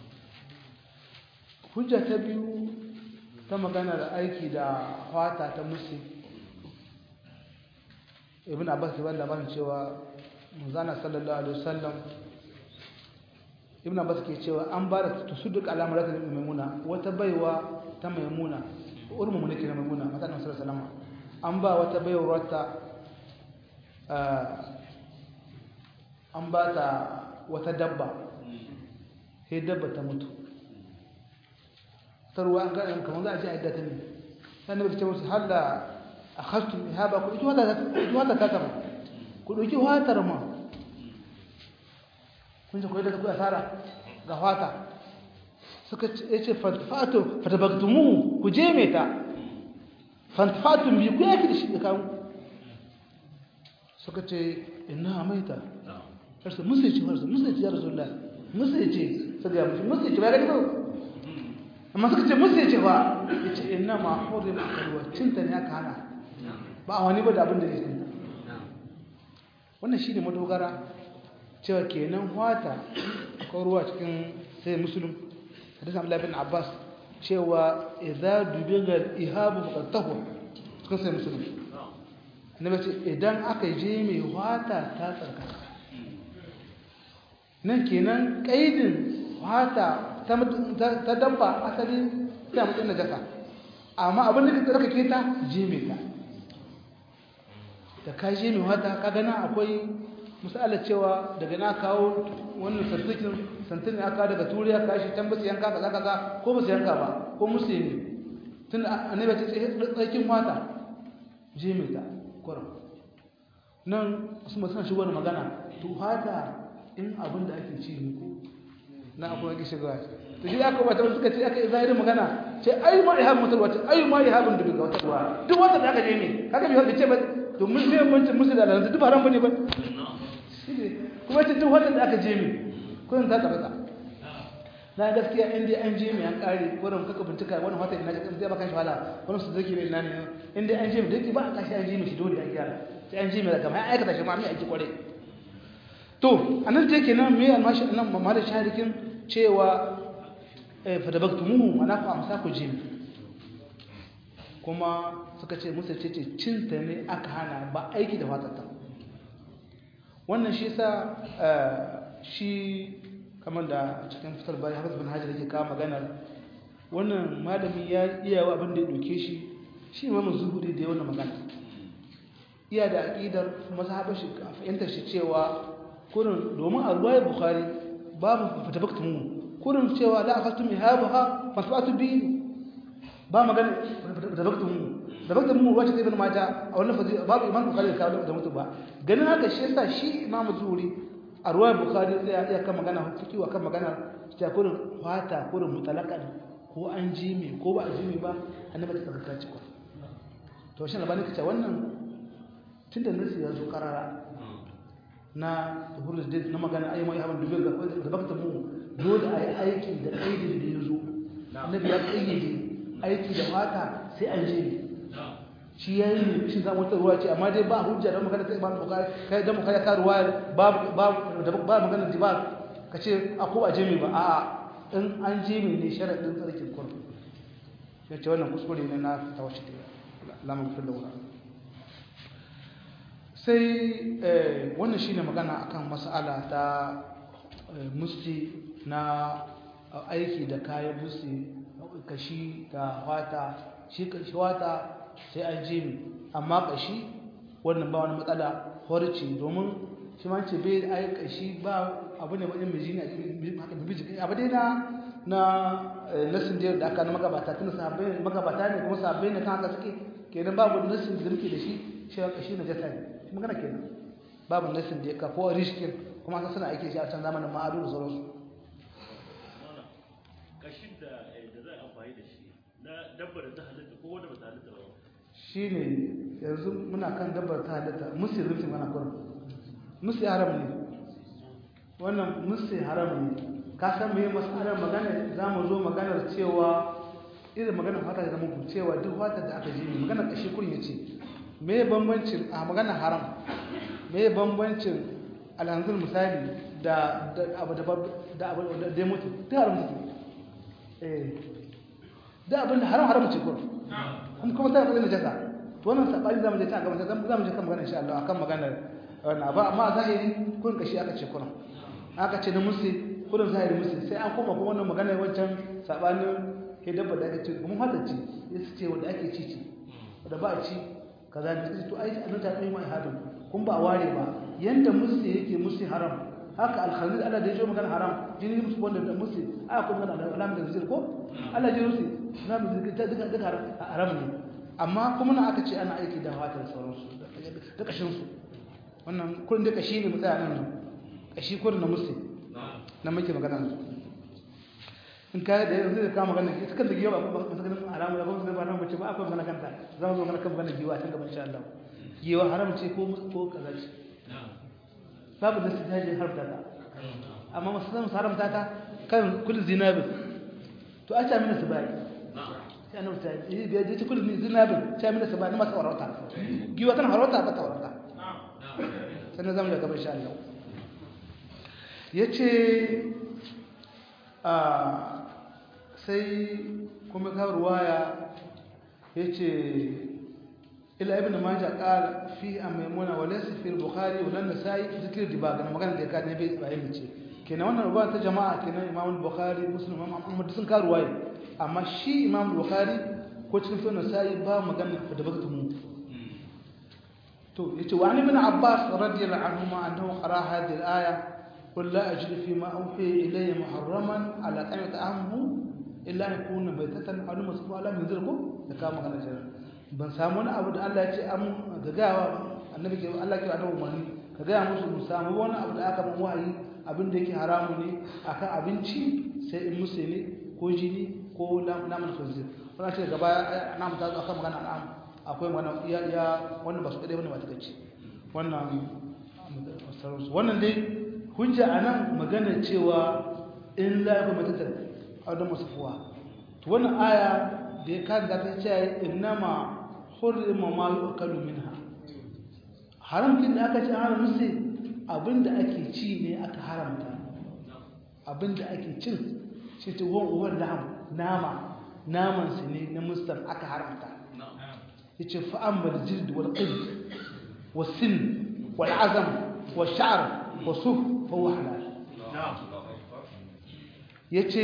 Speaker 1: حجة تبيو ta magana da aiki da fata ta musu ibn abbas ya bada labarin cewa manzana sallallahu alaihi wasallam ibn abbas ke cewa an ba da tusuduk alamar da maimuna wata baiwa ta maimuna urmu mulki na maimuna mata nan sallallahu alaihi an ba wata baiwar ta an ba ta wata dabba sai dabba ta mutu tarwa an gane kamar za a ji a yadda ta ne sannan ba ta musu har da a hastun ihaba ku ɗauki wata ta kama ku ɗauki watar ma kun ce ku yadda ta kuwa asara ga wata suka ce fantafato fatabaktumu ku je mai ta fantafatun biyu ku yaki da shi da kawo suka ce ina maita harsu musu ce harsu musu ce ya rasulullah musu ce su ga musu musu ce ba gani ba amma suka ce musu ce ba ya ce ina ma hori ma karuwa cinta ne aka hana ba a wani ba da abin da ya cinta wannan shi ne madogara cewa kenan wata ko ruwa cikin sai musulun hadisan Abdullah bin Abbas cewa idza dubiga ihabu faqad tahur cikin sai musulun annabi ce idan aka je mai wata ta tsarkaka nan kenan kaidin wata ta dabba asali ta mutum na jaka amma abin da ka tsarkake ta je mai ta da ka je mai wata ka gana akwai misalar cewa daga na kawo wannan santikin santin aka daga turiya ka shi can basu yanka kaza kaza ko basu yanka ba ko musu ne tun annabi ta ce tsarkin wata je mai ta kurum nan su masu shigo da magana to hata in abin da ake ci ne ko na akwai ake shiga to shi aka wata suka ce aka zahirin magana ce ai ma ihabun mutul wata ai ma ihabun da ga wata ruwa duk wanda da aka je ne kaga bai ce ba to mun ne mun musu da lanzu duk haram bane ba kuma ce duk wanda da aka je ne kullun ta tabbata na gaskiya in dai an je mai an kare wurin kaka bincika wani wata ina ga zai baka shi wala wani su zaki ina ne in dai an je mai dake ba a kashi an je mai shi dole an gyara sai an je mai daga mai aikata shi ma mai aiki kware to anan je kenan me almashi nan mamma da sharikin cewa eh fa dabaktumuhu ana ku amsa ku je kuma suka ce musu ce ce cinta ne aka hana ba aiki da fatata wannan shi sa shi kamar da cikin fitar bayan hafiz bin hajjar yake kawo maganar wannan malami ya iya wa abin da ya doke shi shi imamu zuhuri da ya wannan magana iya da aƙidar mazhabar shi fahimtar shi cewa kurin domin a ruwayar bukhari babu fatabakta mu kurin cewa la akaltu mi habaha fasfatu bi ba magana fatabakta mu da bakta mu wace ibn majah a wannan fazi babu imam bukhari da kawo da mutu ba ganin haka shi yasa shi imamu zuhuri a ruwan bukari zai iya kan magana fiki wa kan magana ta kurin fata kurin mutalakan ko an ji me ko ba a ji me ba annabi ta saka ci ko to shin labani kace wannan tunda nasi ya zo karara na tuhurul did na magana ayi mai haban dubin da bakta mu dole ayi aiki da aidin da yazo annabi ya kayyade aiki da fata sai an ji shi ya yi shi zama wata ruwa ce amma dai ba hujja don magana sai ba bukari kai don magana ka ruwa ba ba magana da ba ka ce a ko a jimi ba a'a in an jimi ne sharaɗin tsarkin kurmi ya ce wannan kuskure ne na tawashi ta lamun fi laura sai wannan shine magana akan mas'ala ta musti na aiki da kayan musti kashi da wata shi kashi wata sai an je mi amma kashi wannan ba wani matsala horci domin shi ma ce bai ai kashi ba abu ne wajen mai jini a cikin haka bibi jiki abu dai na na nasin da aka na magabata tun sahabbai magabata ne kuma sahabbai ne kan haka suke kenan babu nasin da muke da shi shi kashi na jata ne shi magana kenan babu nasin da ya ka ko rishkin kuma aka suna aiki shi a can zamanin ma'adu da sauransu
Speaker 2: kashin da da za a amfani da shi na dabbar da ta halitta ko wanda ba ta halitta ba
Speaker 1: shi ne yanzu muna kan dabbar ta halitta musu rufin mana kurin musu haram ne wannan musu haram ne ka san me masalar magana za mu zo maganar cewa irin maganar fata da muku cewa duk fata da aka ji ne maganar kashi kurin ya ce me bambancin a maganar haram me bambancin alhanzur misali da abu da abu da ya mutu duk haram mutu eh da abin da haram haram ce kurin kuma kuma tana matsayin najasa to wannan sabani zamu je ta gaban zamu je kan magana insha Allah akan maganar wannan ba amma zahiri kun kashi aka ce kuna aka ce na musu kurin zahiri musu sai an koma kuma wannan magana wancan sabanin ke dabba da ake ce kuma hada ce ya ce wanda ake ci ci wanda ba a ci kaza ne to ai an ta kai mai hadin kun ba ware ba yanda musu yake musu haram haka alkhanzir Allah da ya jo magana haram jini musu wanda da musu aya kuma magana alam da zikir ko Allah ya rusi na mu zikir ta duka duka haram ne amma kuma na aka ce ana aiki da fatar sauransu da kashin su wannan kullun da kashi ne mutane nan kashi kullun na musu na muke magana in kai da yanzu da kama magana ita kan da giwa ba ba ganin haramu da ba su ba nan bace ba akwai magana kanta za mu zo magana kan magana giwa tun gaba insha Allah giwa haram ce ko ko kaza ce babu da sai harta ta amma masu san haramta ta kan kullu zinabi to a ta mina sabai sai annabi ta yi da ta kullu zinabi ta mina sabai na masu warauta giwa tana harauta ba ta warauta sannan zamu da gaba insha Allah yace a sai kuma ka ruwaya yace ila ibn majah qala fi amaymuna wa laysa fi al-bukhari wa an-nasa'i zikr dibag na magana da ya kada bai bayan ce kenan wannan ruwaya ta jama'a kenan imam al-bukhari muslim imam ahmad sun ka ruwaya amma shi imam al-bukhari ko cikin sunan nasa'i ba magana da bagatu mu to yace wa ibn abbas radiyallahu anhu ma annahu qara hadhihi al-aya قل لا أجد فيما أوحي إلي محرما على أن يطعمه إلا أن يكون ميتة أو مسفوحا لا من ذلكم لكما كان جرا ban samu wani abu da Allah ya ce an ga gawa annabi ke Allah ke annabi umarni ka ga musu mu samu wani abu da aka ban wahayi abin da yake haramu ne akan abinci sai in musu ne ko jini ko naman khanzir wannan ce gaba na mu ta zo akan magana al'am akwai magana ya ya wannan ba su kadai bane ba ta kace wannan wannan dai hujja anan magana cewa in la ba matatar aw da masfuwa to wannan aya da ya kan da ta ce innama hurrima ma yu'kalu minha haramkin da aka ce haram musu abinda ake ci ne aka haramta abinda ake cin shi ta wan uwan laham nama naman su ne na mustan aka haramta yace fa ammal jild wal qid was sin wal azam wal sha'r wa suf fa huwa halal yace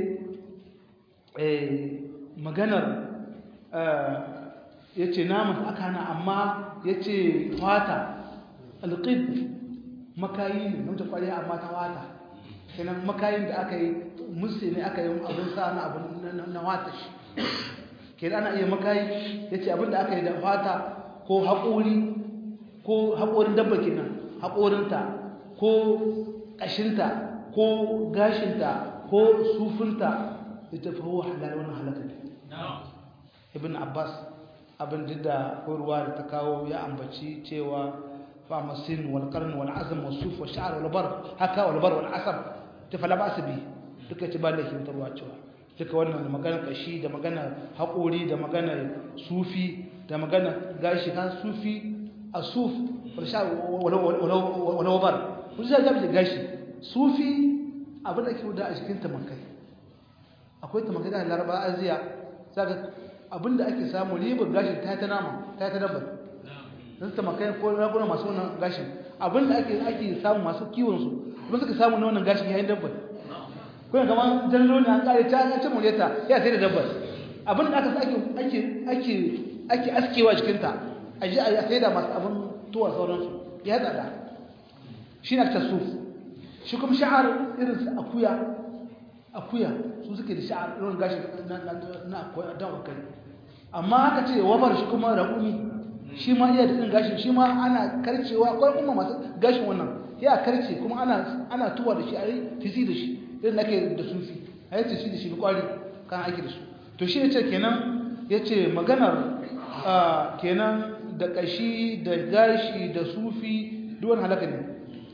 Speaker 1: eh maganar ya ce naman aka hana amma ya ce fata alƙid makayi ne na kwari amma ta wata kenan makayin da aka yi musu ne aka yi abin sa na abin na wata shi kenan ana iya makayi ya ce abin da aka yi da fata ko haƙori ko haƙorin dabba kenan haƙorinta ko ƙashinta ko gashinta ko sufinta ita fa huwa halal wannan halaka ne ibn abbas abin da ruwa da ta kawo ya ambaci cewa fa masin wal qarn wal azm wal suf wal sha'r wal bar haka wal bar wal asab ta fala ba bi duka ci ba da kin tarwa cewa duka wannan magana kashi da magana haƙori da magana sufi da magana gashi kan sufi asuf wal sha'r wal bar kun sai ga gashi sufi abin da ke da a cikin tamakai akwai tamakai da laraba aziya zaka abinda ake samu ribar gashin ta ta nama ta ta dabbar don tamakai ko raguna masu wannan gashin abinda ake ake samu masu kiwon su kuma suka samu na wannan gashin yayin dabbar ko kama jallo ne an kare ta an ce muleta ya sai da dabbar abinda aka sa ake ake ake ake askewa jikin ta a ji a sai da masu abin tuwa sauransu ya tsada shi na tasuf shi kuma sha'ar irin su akuya akuya su suke da sha'ar irin gashi na akuya don kai amma aka ce wabar shi kuma raƙumi shi ma iya da irin gashi shi ma ana karcewa akwai kuma masu gashin wannan ya karce kuma ana ana tuwa da shi a yi tisi da shi irin da ke da sufi a yi tisi da shi da kwari kan aiki da su to shi ya ce kenan ya ce maganar kenan da ƙashi da gashi da sufi duwan halaka ne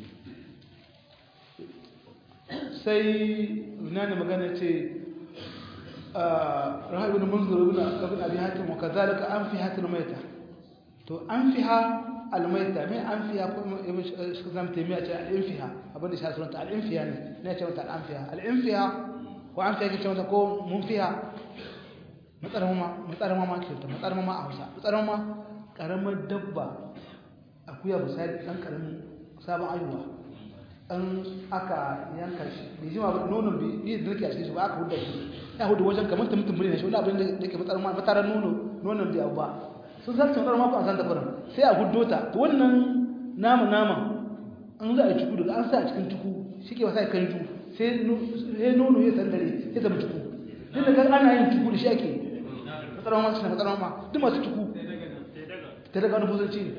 Speaker 1: sai ina ne magana ce rahabi ibn munzir ibn ibn abi hatim wa kadhalika an fi hatil maita to an fiha al maita me an fiha ko ibn shazam taymiya ce al infiha abin da shi sunanta al infiha ne ne ce mata al anfiha al infiha ko an fiha ce mata ko mun fiha matsarar ma matsarar ma ke ta matsarar ma a Hausa matsarar ma karamar dabba akuya misali dan karamin sabon ayuwa an aka yanka shi bai jima ba nonon bai da nake a cikin shi ba aka huda shi ya hudu wajen kamar ta mutum ne shi wani abin da ke matsar ma matarar nono nonon bai abu ba sun zarce matsar ma ku an san ta kuran sai a hudo ta to wannan nama nama an za a yi cuku daga an sa a cikin cuku shi ke wasa kan ju sai nono ya sandare ya zama cuku duk da kan ana yin cuku da shi ake matsalar ma suna matsalar ma duk masu cuku ta daga wani buzanci ne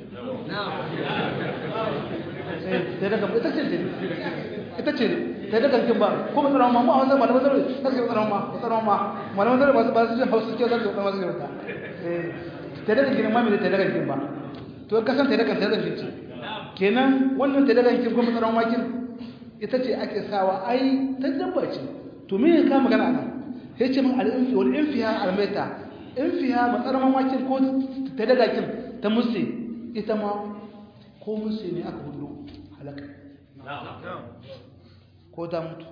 Speaker 1: ta daga ita ce ce ita ce ta daga kin ba ko matsalar ma mu a wanzan malaman zarar ta ce matsalar ma matsalar ma malaman zarar masu ba su jin hausa ke zarar da masu gaba ta daga kin ma mai ta daga kin ba to kasan ta daga ta daga kin ce kenan wannan ta daga kin ko matsalar ma kin ita ce ake sawa ai ta dabba ce to me ya ka magana nan sai ce min al-infi wal infiha al-maita infiha matsalar mamakin ko ta daga kin ta musse ita ma ko musse ne aka hudu halaka ko ta mutu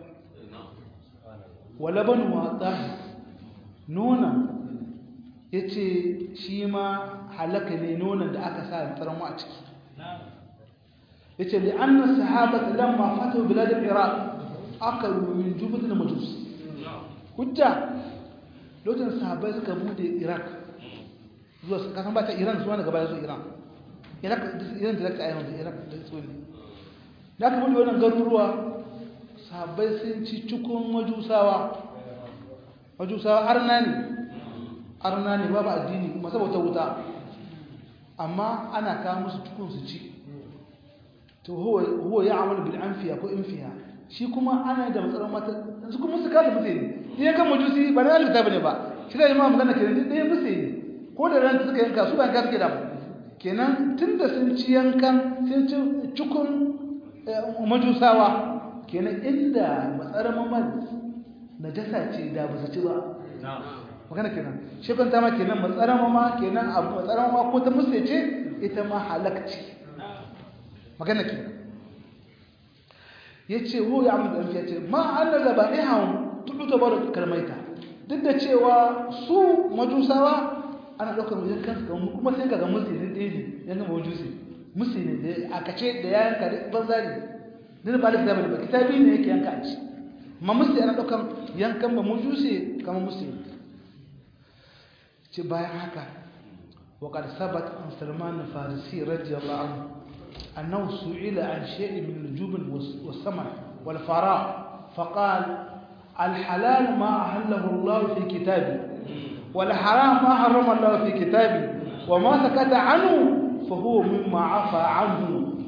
Speaker 1: wala ban wata nuna yace shi ma halaka ne nonon da aka sa matsalar mu a ciki yace li anna sahabata lamma fatu bilad al-iraq akalu min jubut al-majus hujja lokacin sahabbai suka bude iraq zuwa kasan ba ta iran zuwa daga baya zuwa iran iraq iran da ta ayyana iraq da su ne da aka bude wannan garuruwa sahabbai sun ci cikon majusawa majusawa arna ne arna ne babu addini masu bauta wuta amma ana kawo musu cikon su ci to huwa ya amalu bil anfiya ko infiya shi kuma ana da matsalar mata yanzu kuma su kada musu ne in kan majusi ba na alita bane ba shi da imam magana kenan duk ɗaya musu ne ko da ran suka yanka su ba yanka suke da kenan tunda sun ci yankan sun ci cikun majusawa kenan inda matsalar mamad najasa ce da ba su ci ba magana kenan shi kan ma kenan matsalar mama kenan abu matsalar mama ko ta musu ce ita ma halakci magana kenan yace hu ya amma dan yace ma anna zabaihan tudu bar kalmaita duk da cewa su majusawa ana daukar wajen kansu ga kuma sai kaga musu ne dai ne yana majusi musu ne da aka ce da yayan ka banza ne din ba da kitabi ba kitabi ne yake yanka a ci amma musu ana daukar yankan ba majusi kamar musu ce bayan haka وقد ثبت عن سلمان الفارسي رضي الله عنه أنه سئل عن شيء من النجوم والسمع والفراء فقال الحلال ما أحله الله في كتابه والحرام ما حرم الله في كتابه وما سكت عنه فهو مما عفى عنه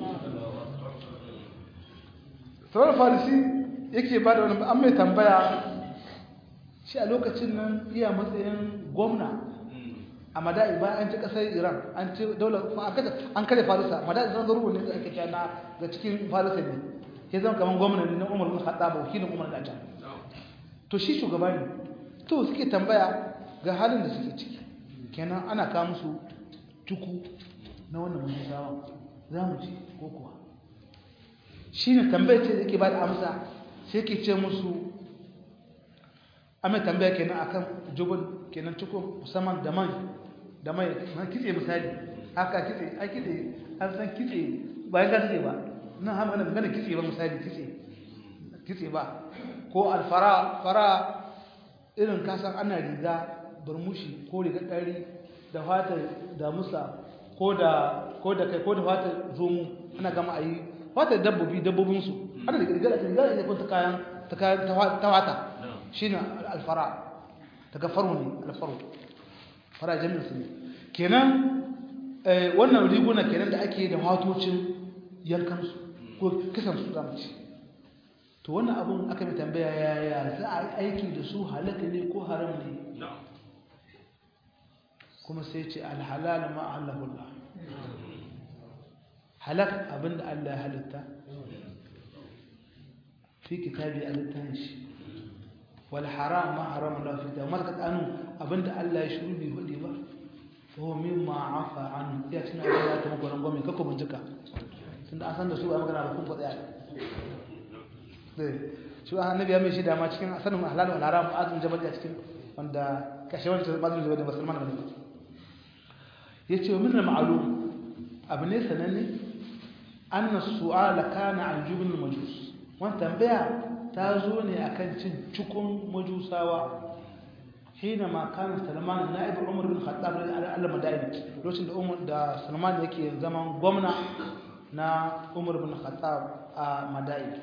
Speaker 1: sauran farisi yake ba da wani an mai tambaya shi a lokacin nan iya matsayin gwamna a mada'i bayan an ci kasar iran an ci daular an kare farisa mada'i zan garuwa ne da ake kyana ga cikin farisa ne ya zama kamar gwamna ne na umar bin haɗa wakilin umar da can to shi shugaba ne to suke tambaya ga halin da suke ciki kenan ana kawo musu tuku na wannan musawa za mu ci ko kuwa shi ne tambaya ce da yake ba da amsa sai ke ce musu amma tambaya kenan akan jubun kenan cikin musamman da mai da mai man kitse misali haka kitse a kitse an san kitse bayan ka kitse ba nan har magana magana kitse ba misali kitse kitse ba ko alfara fara irin kasan ana riga burmushi ko riga ɗari da fatar damusa ko da ko da kai ko da fatar zomo ana gama a yi fatar dabbobi dabbobinsu ana da riga da riga da kun ta kayan ta kayan ta wata shine alfara daga faru ne alfaru fara jami'in su ne kenan wannan riguna kenan da ake da watocin yankansu ko kisan su zamu ci to wannan abun aka mai tambaya yaya za a yi aiki da su halaka ne ko haram ne kuma sai ce alhalal ma allahullah halak abinda Allah ya halitta fi kitabi a littafin shi wal haram ma haram Allah fi da marka anu abinda Allah ya shiru bai hudi ba ko mimma afa an ya tuna da ta muku rangwame kako bincika tunda an san da su ba magana da kun ko tsaya dai shi annabi ya mai shi da ma cikin sanin halal wal haram azun jabal ya cikin wanda kashe wanda bazin jabal da musulman ne yace min al ma'lum abu ne sananne anna su'ala kana an jubn majus wannan tambaya ta zo ne akan cin cikun majusawa hina ma kana salman na'ib umar bin khattab al-madaini lokacin da umar da salman yake zaman gwamna na umar bin khattab a madai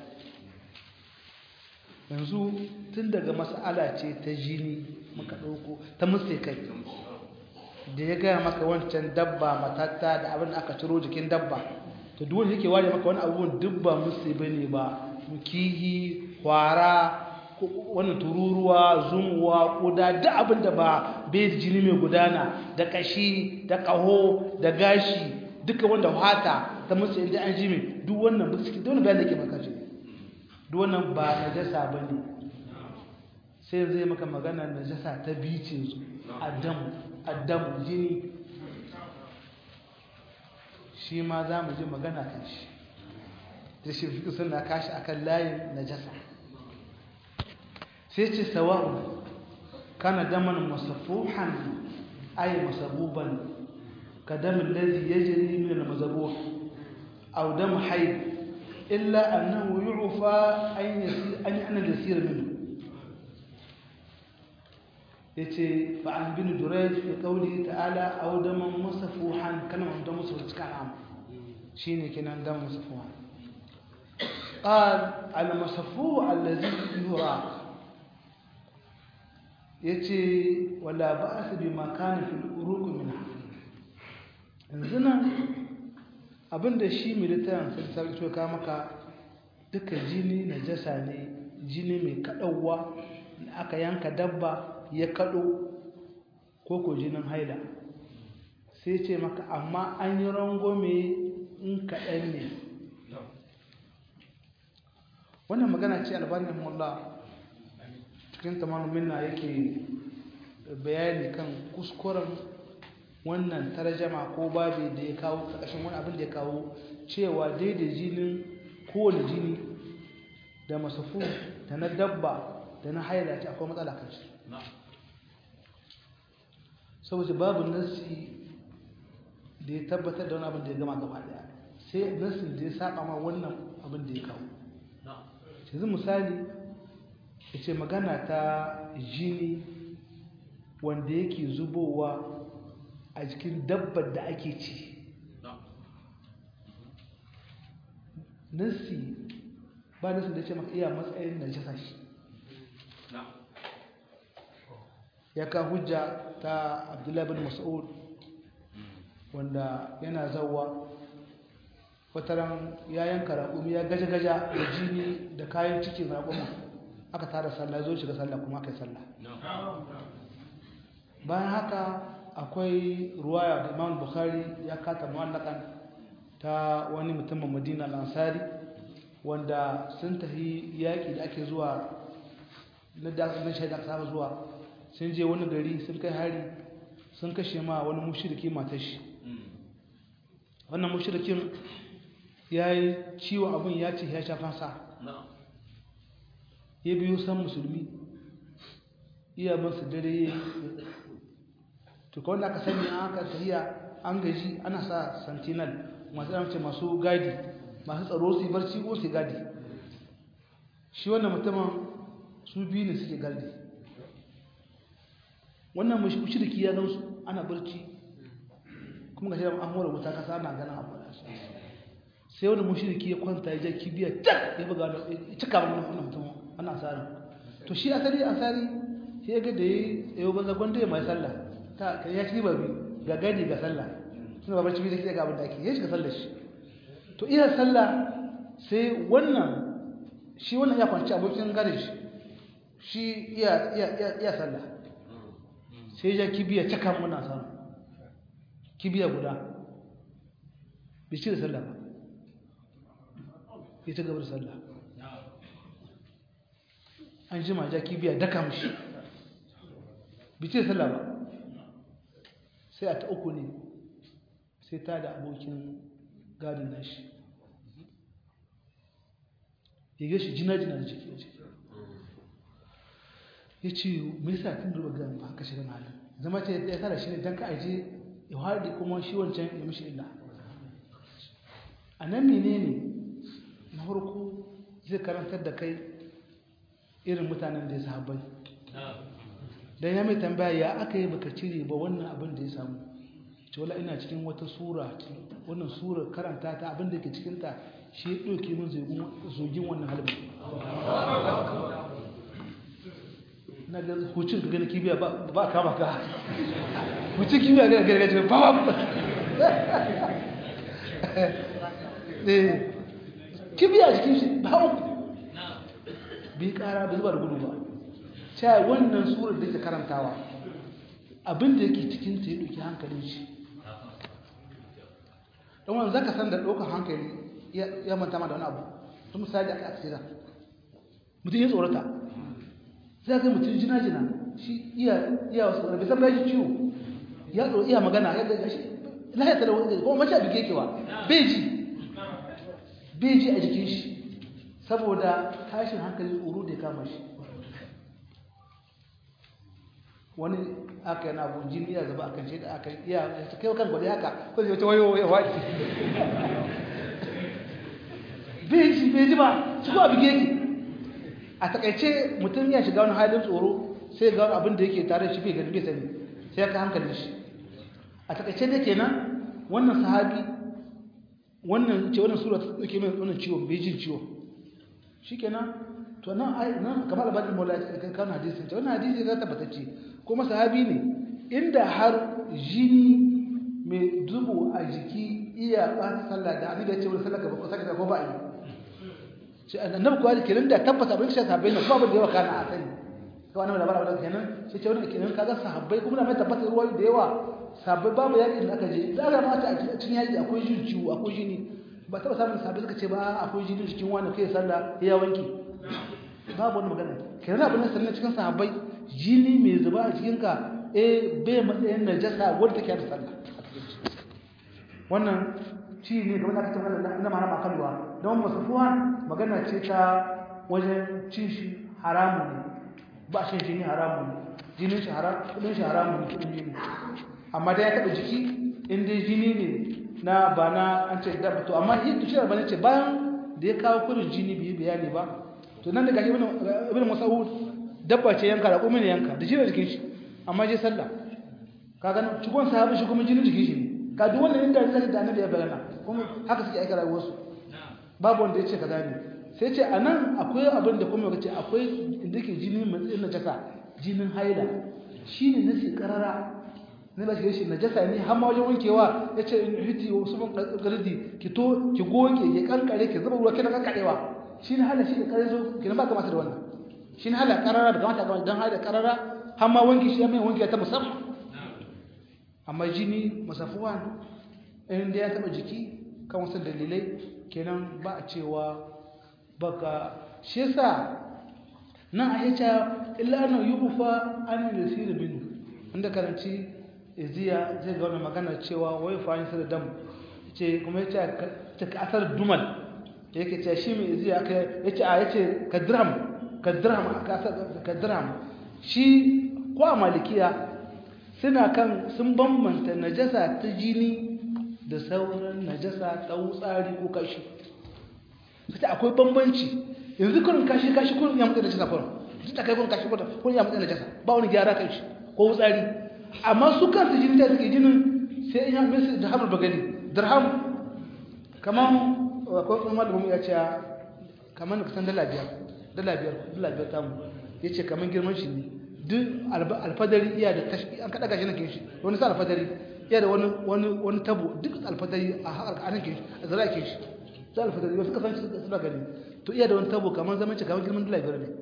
Speaker 1: yanzu tun daga mas'ala ce ta jini muka ɗauko ta musu kai da ya gaya maka wancan dabba matatta da abin da aka ciro jikin dabba to duk wanda yake ware maka wani abubuwan duk ba musu bane ba kihi kwara wannan tururuwa zumuwa kuda duk abin da ba bai jini mai gudana da kashi da kaho da gashi duka wanda fata ta musu inda an ji mai duk wannan duk cikin dole bayan da ke maka ji duk wannan ba najasa bane sai zai maka magana najasa ta bice su adamu adamu jini shi ma za mu ji magana kan shi da shi fi suna kashi akan layin najasa sai ce sawa'u kana daman masafuhan ay masabuban ka damin lazi ya jiri min al-mazabuh aw dam hayd illa annahu yu'fa an yasir an ana yasir minhu yace fa an bin durayj fi qawli ta'ala aw daman masafuhan kana da musu cikin am shine kenan dam masafuhan قال المصفوع الذي يرى yace wala ba'as bima kana fil uruq minha yanzu nan abinda shi militan sai sai so ka maka duka jini najasa ne jini mai kadawa aka yanka dabba ya kado ko ko jinin haila sai ce maka amma an yi rangome in kaɗan ne wannan magana ce albanin mullah cikin tamamin minna yake bayani kan kuskuren wannan tarjama ko babi da ya kawo ƙarshen wani abin da ya kawo cewa daidai jinin kowane jini da masafu da na dabba da na haila ce akwai matsala kan shi saboda babu nasi da ya tabbatar da wani abin da ya gama gaba daya sai nasin da ya saba ma wannan abin da ya kawo yanzu misali ya ce magana ta jini wanda yake zubowa a jikin dabbar da ake ci nasi ba nasi da ce maka iya matsayin na jasa shi ya ka hujja ta abdullahi bin mas'ud wanda yana zauwa wataran ya yanka raƙumi ya gaja-gaja da jini da kayan cikin raƙumin aka tara sallah zo shiga sallah kuma aka yi sallah bayan haka akwai ruwaya da imam bukhari ya kata muwallakan ta wani mutumin madina lansari wanda sun tafi yaƙi da ake zuwa na da shaida aka saba zuwa sun je wani gari sun kai hari sun kashe ma wani mushiriki matashi wannan mushirikin ya yi ciwon abin ya ce ya shafan sa ya biyo san musulmi iya masu dare ya to kawai aka sani an aka tafiya an gaji ana sa sentinel masu ɗanci masu gadi masu tsaro su barci ko su gadi shi wannan mutumin su biyu ne suke gadi wannan mushriki ya gansu ana barci kuma ga shi an hura wuta kasa ana ganin abu sai wani mushriki ya kwanta ya ja kibiya tak ya buga da cika wannan wannan mutum ana asari to shi asali asari sai ya ga da yayi yau banza gwanda ya mai sallah ta kai ya ci ba bi ga gadi ga sallah suna babar cibi da kike ga abin da ake ya shiga sallar shi to iya sallah sai wannan shi wannan ya kwanci abokin gare shi shi iya iya iya sallah sai ya kibiya caka muna samu kibiya guda bai ci da sallah ba ya ci gaba da sallah an ji maja kibiya daka mushi bai ci da sallah ba sai a ta uku ne sai ta da abokin gadin nashi ya gashi jina-jina da ciki ya ce mai sa tun duba gan ba haka shiga malin zama ce ya tara shi ne don ka aje ya haɗe kuma shi wancan ya mishi illa a nan mene ne na farko zai karantar da kai irin mutanen da ya sahabbai don ya mai tambaya ya aka yi baka cire ba wannan abin da ya samu ce wala ina cikin wata sura wannan sura karanta ta abin da ke cikin ta shi ya ɗauke min zogin wannan halibin na ga hucin ka gani kibiya ba kama ka hucin kibiya ga gargajiya ba ba kibiya a jikin shi ba uku bi kara da zuba da gudu ba cewa wannan surar da ke karantawa abin da yake cikin ta ya ɗauki hankalin shi don wani zaka san da ɗaukar hankali ya manta ma da wani abu tun misali aka aka da mutum ya tsorata sai ga mutum jina jina shi iya iya wasu bai san bai ciwo ya tsoro iya magana ya ga shi lahiya ta da wani kuma mace abin kekewa bai ji bai ji a jikin shi saboda tashin hankali tsoro da ya kama shi wani aka yana abu jini ya zaba akan shi da aka iya ta kai kan gwada haka ko zai wata wayo ya waki bai ji bai ji ba su ko abin yake a takaice mutum ya shiga wani halin tsoro sai ga wani abin da yake tare shi bai gani bai sani sai ka hankali shi a takaice da kenan wannan sahabi wannan ce wannan sura ta dauke mai wannan ciwon bai jin ciwon shikenan to nan ai nan kamar albanin mola kan kan hadisin ta wannan hadisi ga tabbatacce kuma sahabi ne inda har jini mai dubu a jiki iya ba sallah da annabi ya ce wani sallah gaba ko saka ko ba yi shi annabi kuwa da kenan da tabbata abin shi sahabbai ne kuma abin da yawa kana a sani kawai annabi labarin abin kenan shi ce wani kenan kaga sahabbai kuma da mai tabbata ruwa da yawa sahabbai babu yaƙin da aka je da aka mata a cikin yaƙi akwai jin ciwo akwai jini ba taɓa samun sahabbai suka ce ba akwai jini cikin wani kai sallah ya wanki babu wani magana kenan abin da sannan cikin sahabbai jini mai zuba a cikinka eh bai matsayin najasa wadda take da sallah wannan ci ne kamar da aka ce wannan na marama kalwa don masufuwa magana ce ta wajen cin shi haramu ne ba shi jini haramu ne jinin shi haram kudin shi haramu ne kudin jini amma da ya taɓa jiki in dai jini ne na ba na an ce dabba to amma yin tushiyar ba ne ce bayan da ya kawo kudin jini bai bayani ba to nan da gashi ibn mas'ud dabba ce yanka da kuma ne yanka da jinin jikin shi amma je sallah kaga cikon sahabi shi kuma jinin jikin shi ne ka duk wannan inda zai da annabi ya bayyana kuma haka suke aika rayuwar su babu wanda ya ce kaza ne sai ce anan akwai abin da kuma yace akwai inda ke jini matsayin najasa jinin haila shine nasi karara ne ba shi shi najasa ne har ma wajen wankewa yace in hiti wasu ban gardi ki to ki goge ki kankare ki zuba ruwa kina kankarewa shine hala shi kare zo kina ba kamata da wannan shine hala karara da kamata ga dan haila karara har ma wanki shi mai wanki ta musamman amma jini masafuwan inda ya taba jiki kan wasu dalilai kenan ba a cewa baka shi yasa nan a yace illa an yufa an yasir minu inda karanci iziya zai ga wannan magana cewa wai fa da dam ce kuma yace ta asar dumal yake ce shi mai iziya aka yace a yace ka dirham ka dirham ka dirham shi ko a malikiya suna kan sun bambanta najasa ta jini da sauran najasa ta wutsari ko kashi fita akwai bambanci yanzu kurin kashi kashi kurin ya mutu najasa kurin duk da kai kurin kashi kurin ya mutu najasa ba wani gyara kan shi ko wutsari amma su kansu jini da suke jinin sai in ya mesu da hamar bagani dirham kamar akwai kuma malamin ya ce kamar da kusan dala biyar dala biyar dala biyar tamu ya ce kamar girman shi ne duk alfadari iya da tashi an kada gashi nan kin shi wani sa alfadari iya da wani wani wani tabo duk alfadari a haka anan kin shi a zara kin shi sai alfadari wasu kasan shi suna gani to iya da wani tabo kamar zaman ci kamar girman dala biyar ne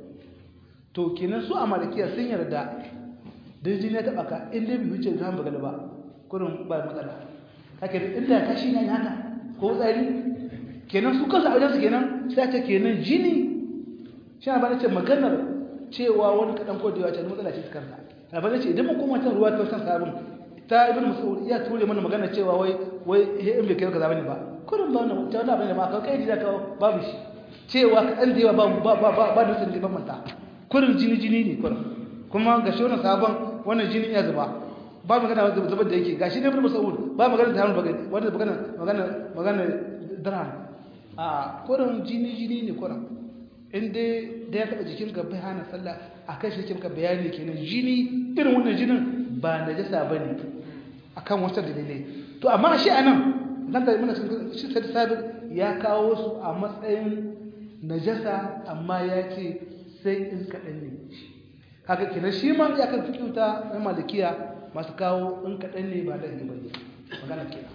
Speaker 1: to kenan su a malikiya sun yarda da jini ya taba ka in dai bai wuce da ba gani ba kurin ba matsala haka inda kashi ne haka ko tsari kenan su kansu a wajen su kenan sai ta kenan jini shi na ba ce maganar cewa wani kaɗan ko da yawa ce matsala ce kansa abin ce idan mun koma ta ruwa ta wasan sabon ta ibn mas'ud ya ture mana magana cewa wai wai in bai kai kaza bane ba kullum ba wannan ta wannan bane ma ka kai da ka babu shi cewa kaɗan da yawa ba ba ba ba da sun ban manta kullum jini jini ne kullum kuma ga shi wannan sabon wannan jini ya zuba ba magana da zubar da yake gashi ne ibn mas'ud ba magana da hannu bagani wanda magana magana magana dirham a kullum jini jini ne kullum in dai da ya taɓa jikin ka bai hana sallah a kan shi ka bayani kenan jini irin wannan jinin ba najasa ba ne akan wata dalilai to amma shi anan nan da muna shi sai sabir ya kawo su a matsayin najasa amma ya ce sai in kaɗan ne kaga kenan shi ma ya kan fikiuta na malikiya masu kawo in kaɗan ne ba da ba ne magana kenan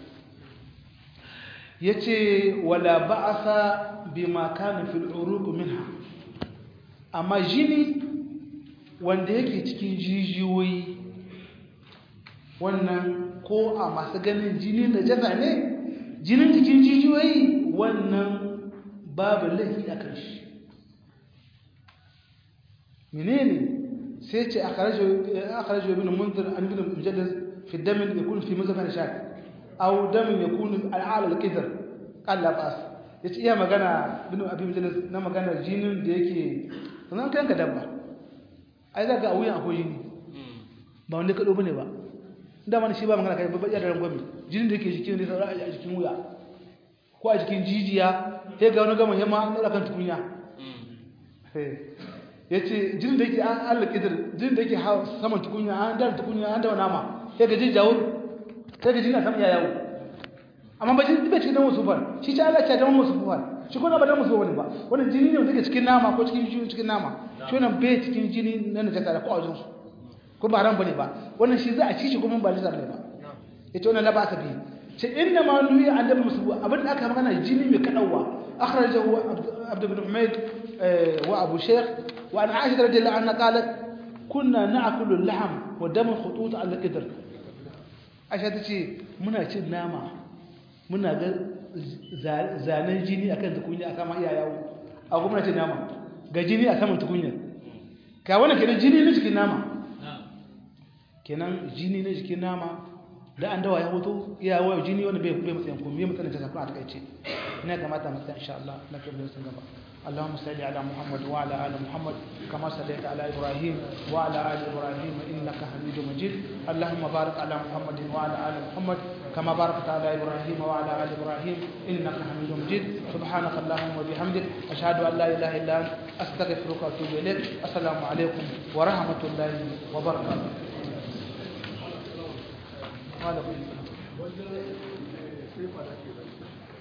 Speaker 1: ya ce wala ba'asa bima kana fil uruq minha amma jini wanda yake cikin jijiyoyi wannan ko a masu ganin jini na jasa ne jinin cikin jijiyoyi wannan babu laifi a kan shi menene sai ce akharajo ibn munzir an ibn mujaddid fi damin yakun fi mazhab shak aw damin yakun al'ala al-qidr qala la bas yace iya magana ibn abi mujaddid na magana jinin da yake sanan kan ka dabba ai zaka a wuyan akwai jini ba wanda ka dobe ne ba da man shi ba magana kai babba da rangwami jinin da yake jikin ne saura a jikin wuya ko a jikin jijiya sai ga wani gama yamma na kan tukunya ya ce jinin da yake an allah ƙidar jinin da yake saman tukunya an dara tukunya an dawa nama sai ga jin jawur sai ga jini a saman ya yawo amma ba jini bai cikin dan wasu far shi ce allah ce dan wasu far shi ko na ba dan wasu wani ba wannan jini ne wanda yake cikin nama ko cikin jini cikin nama shi wannan bai cikin jini na najasa da ko a wajen su ko ba haram bane ba wannan shi za a ci shi kuma ba lizar ne ba yace wannan la ba ta bi ce inna ma nuhi an da musu abin da aka magana jini mai kadawa akhrajahu abd ibn humayd wa abu shaykh wa an aisha radhiyallahu anha qalat kunna na'kulu al-lahm wa dam khutut al-qidr aisha tace muna cin nama muna ga zanen jini akan tukunya aka ma iya yawo a kuma cin nama ga jini a saman tukunya ka wannan kenan jini ne cikin nama kenan jini na jikin nama da an dawa ya hoto iya waya jini wanda bai bai matsayin kuma bai matsayin ta a takaice ina kamata mu tsaya insha Allah na kai sun gaba اللهم صل على محمد وعلى ال محمد كما صليت على ابراهيم وعلى ال ابراهيم انك حميد مجيد اللهم بارك على محمد وعلى ال محمد كما باركت على ابراهيم وعلى ال ابراهيم انك حميد مجيد سبحانك اللهم وبحمدك اشهد ان لا اله الا انت استغفرك واتوب اليك السلام عليكم ورحمه الله وبركاته وعليكم السلام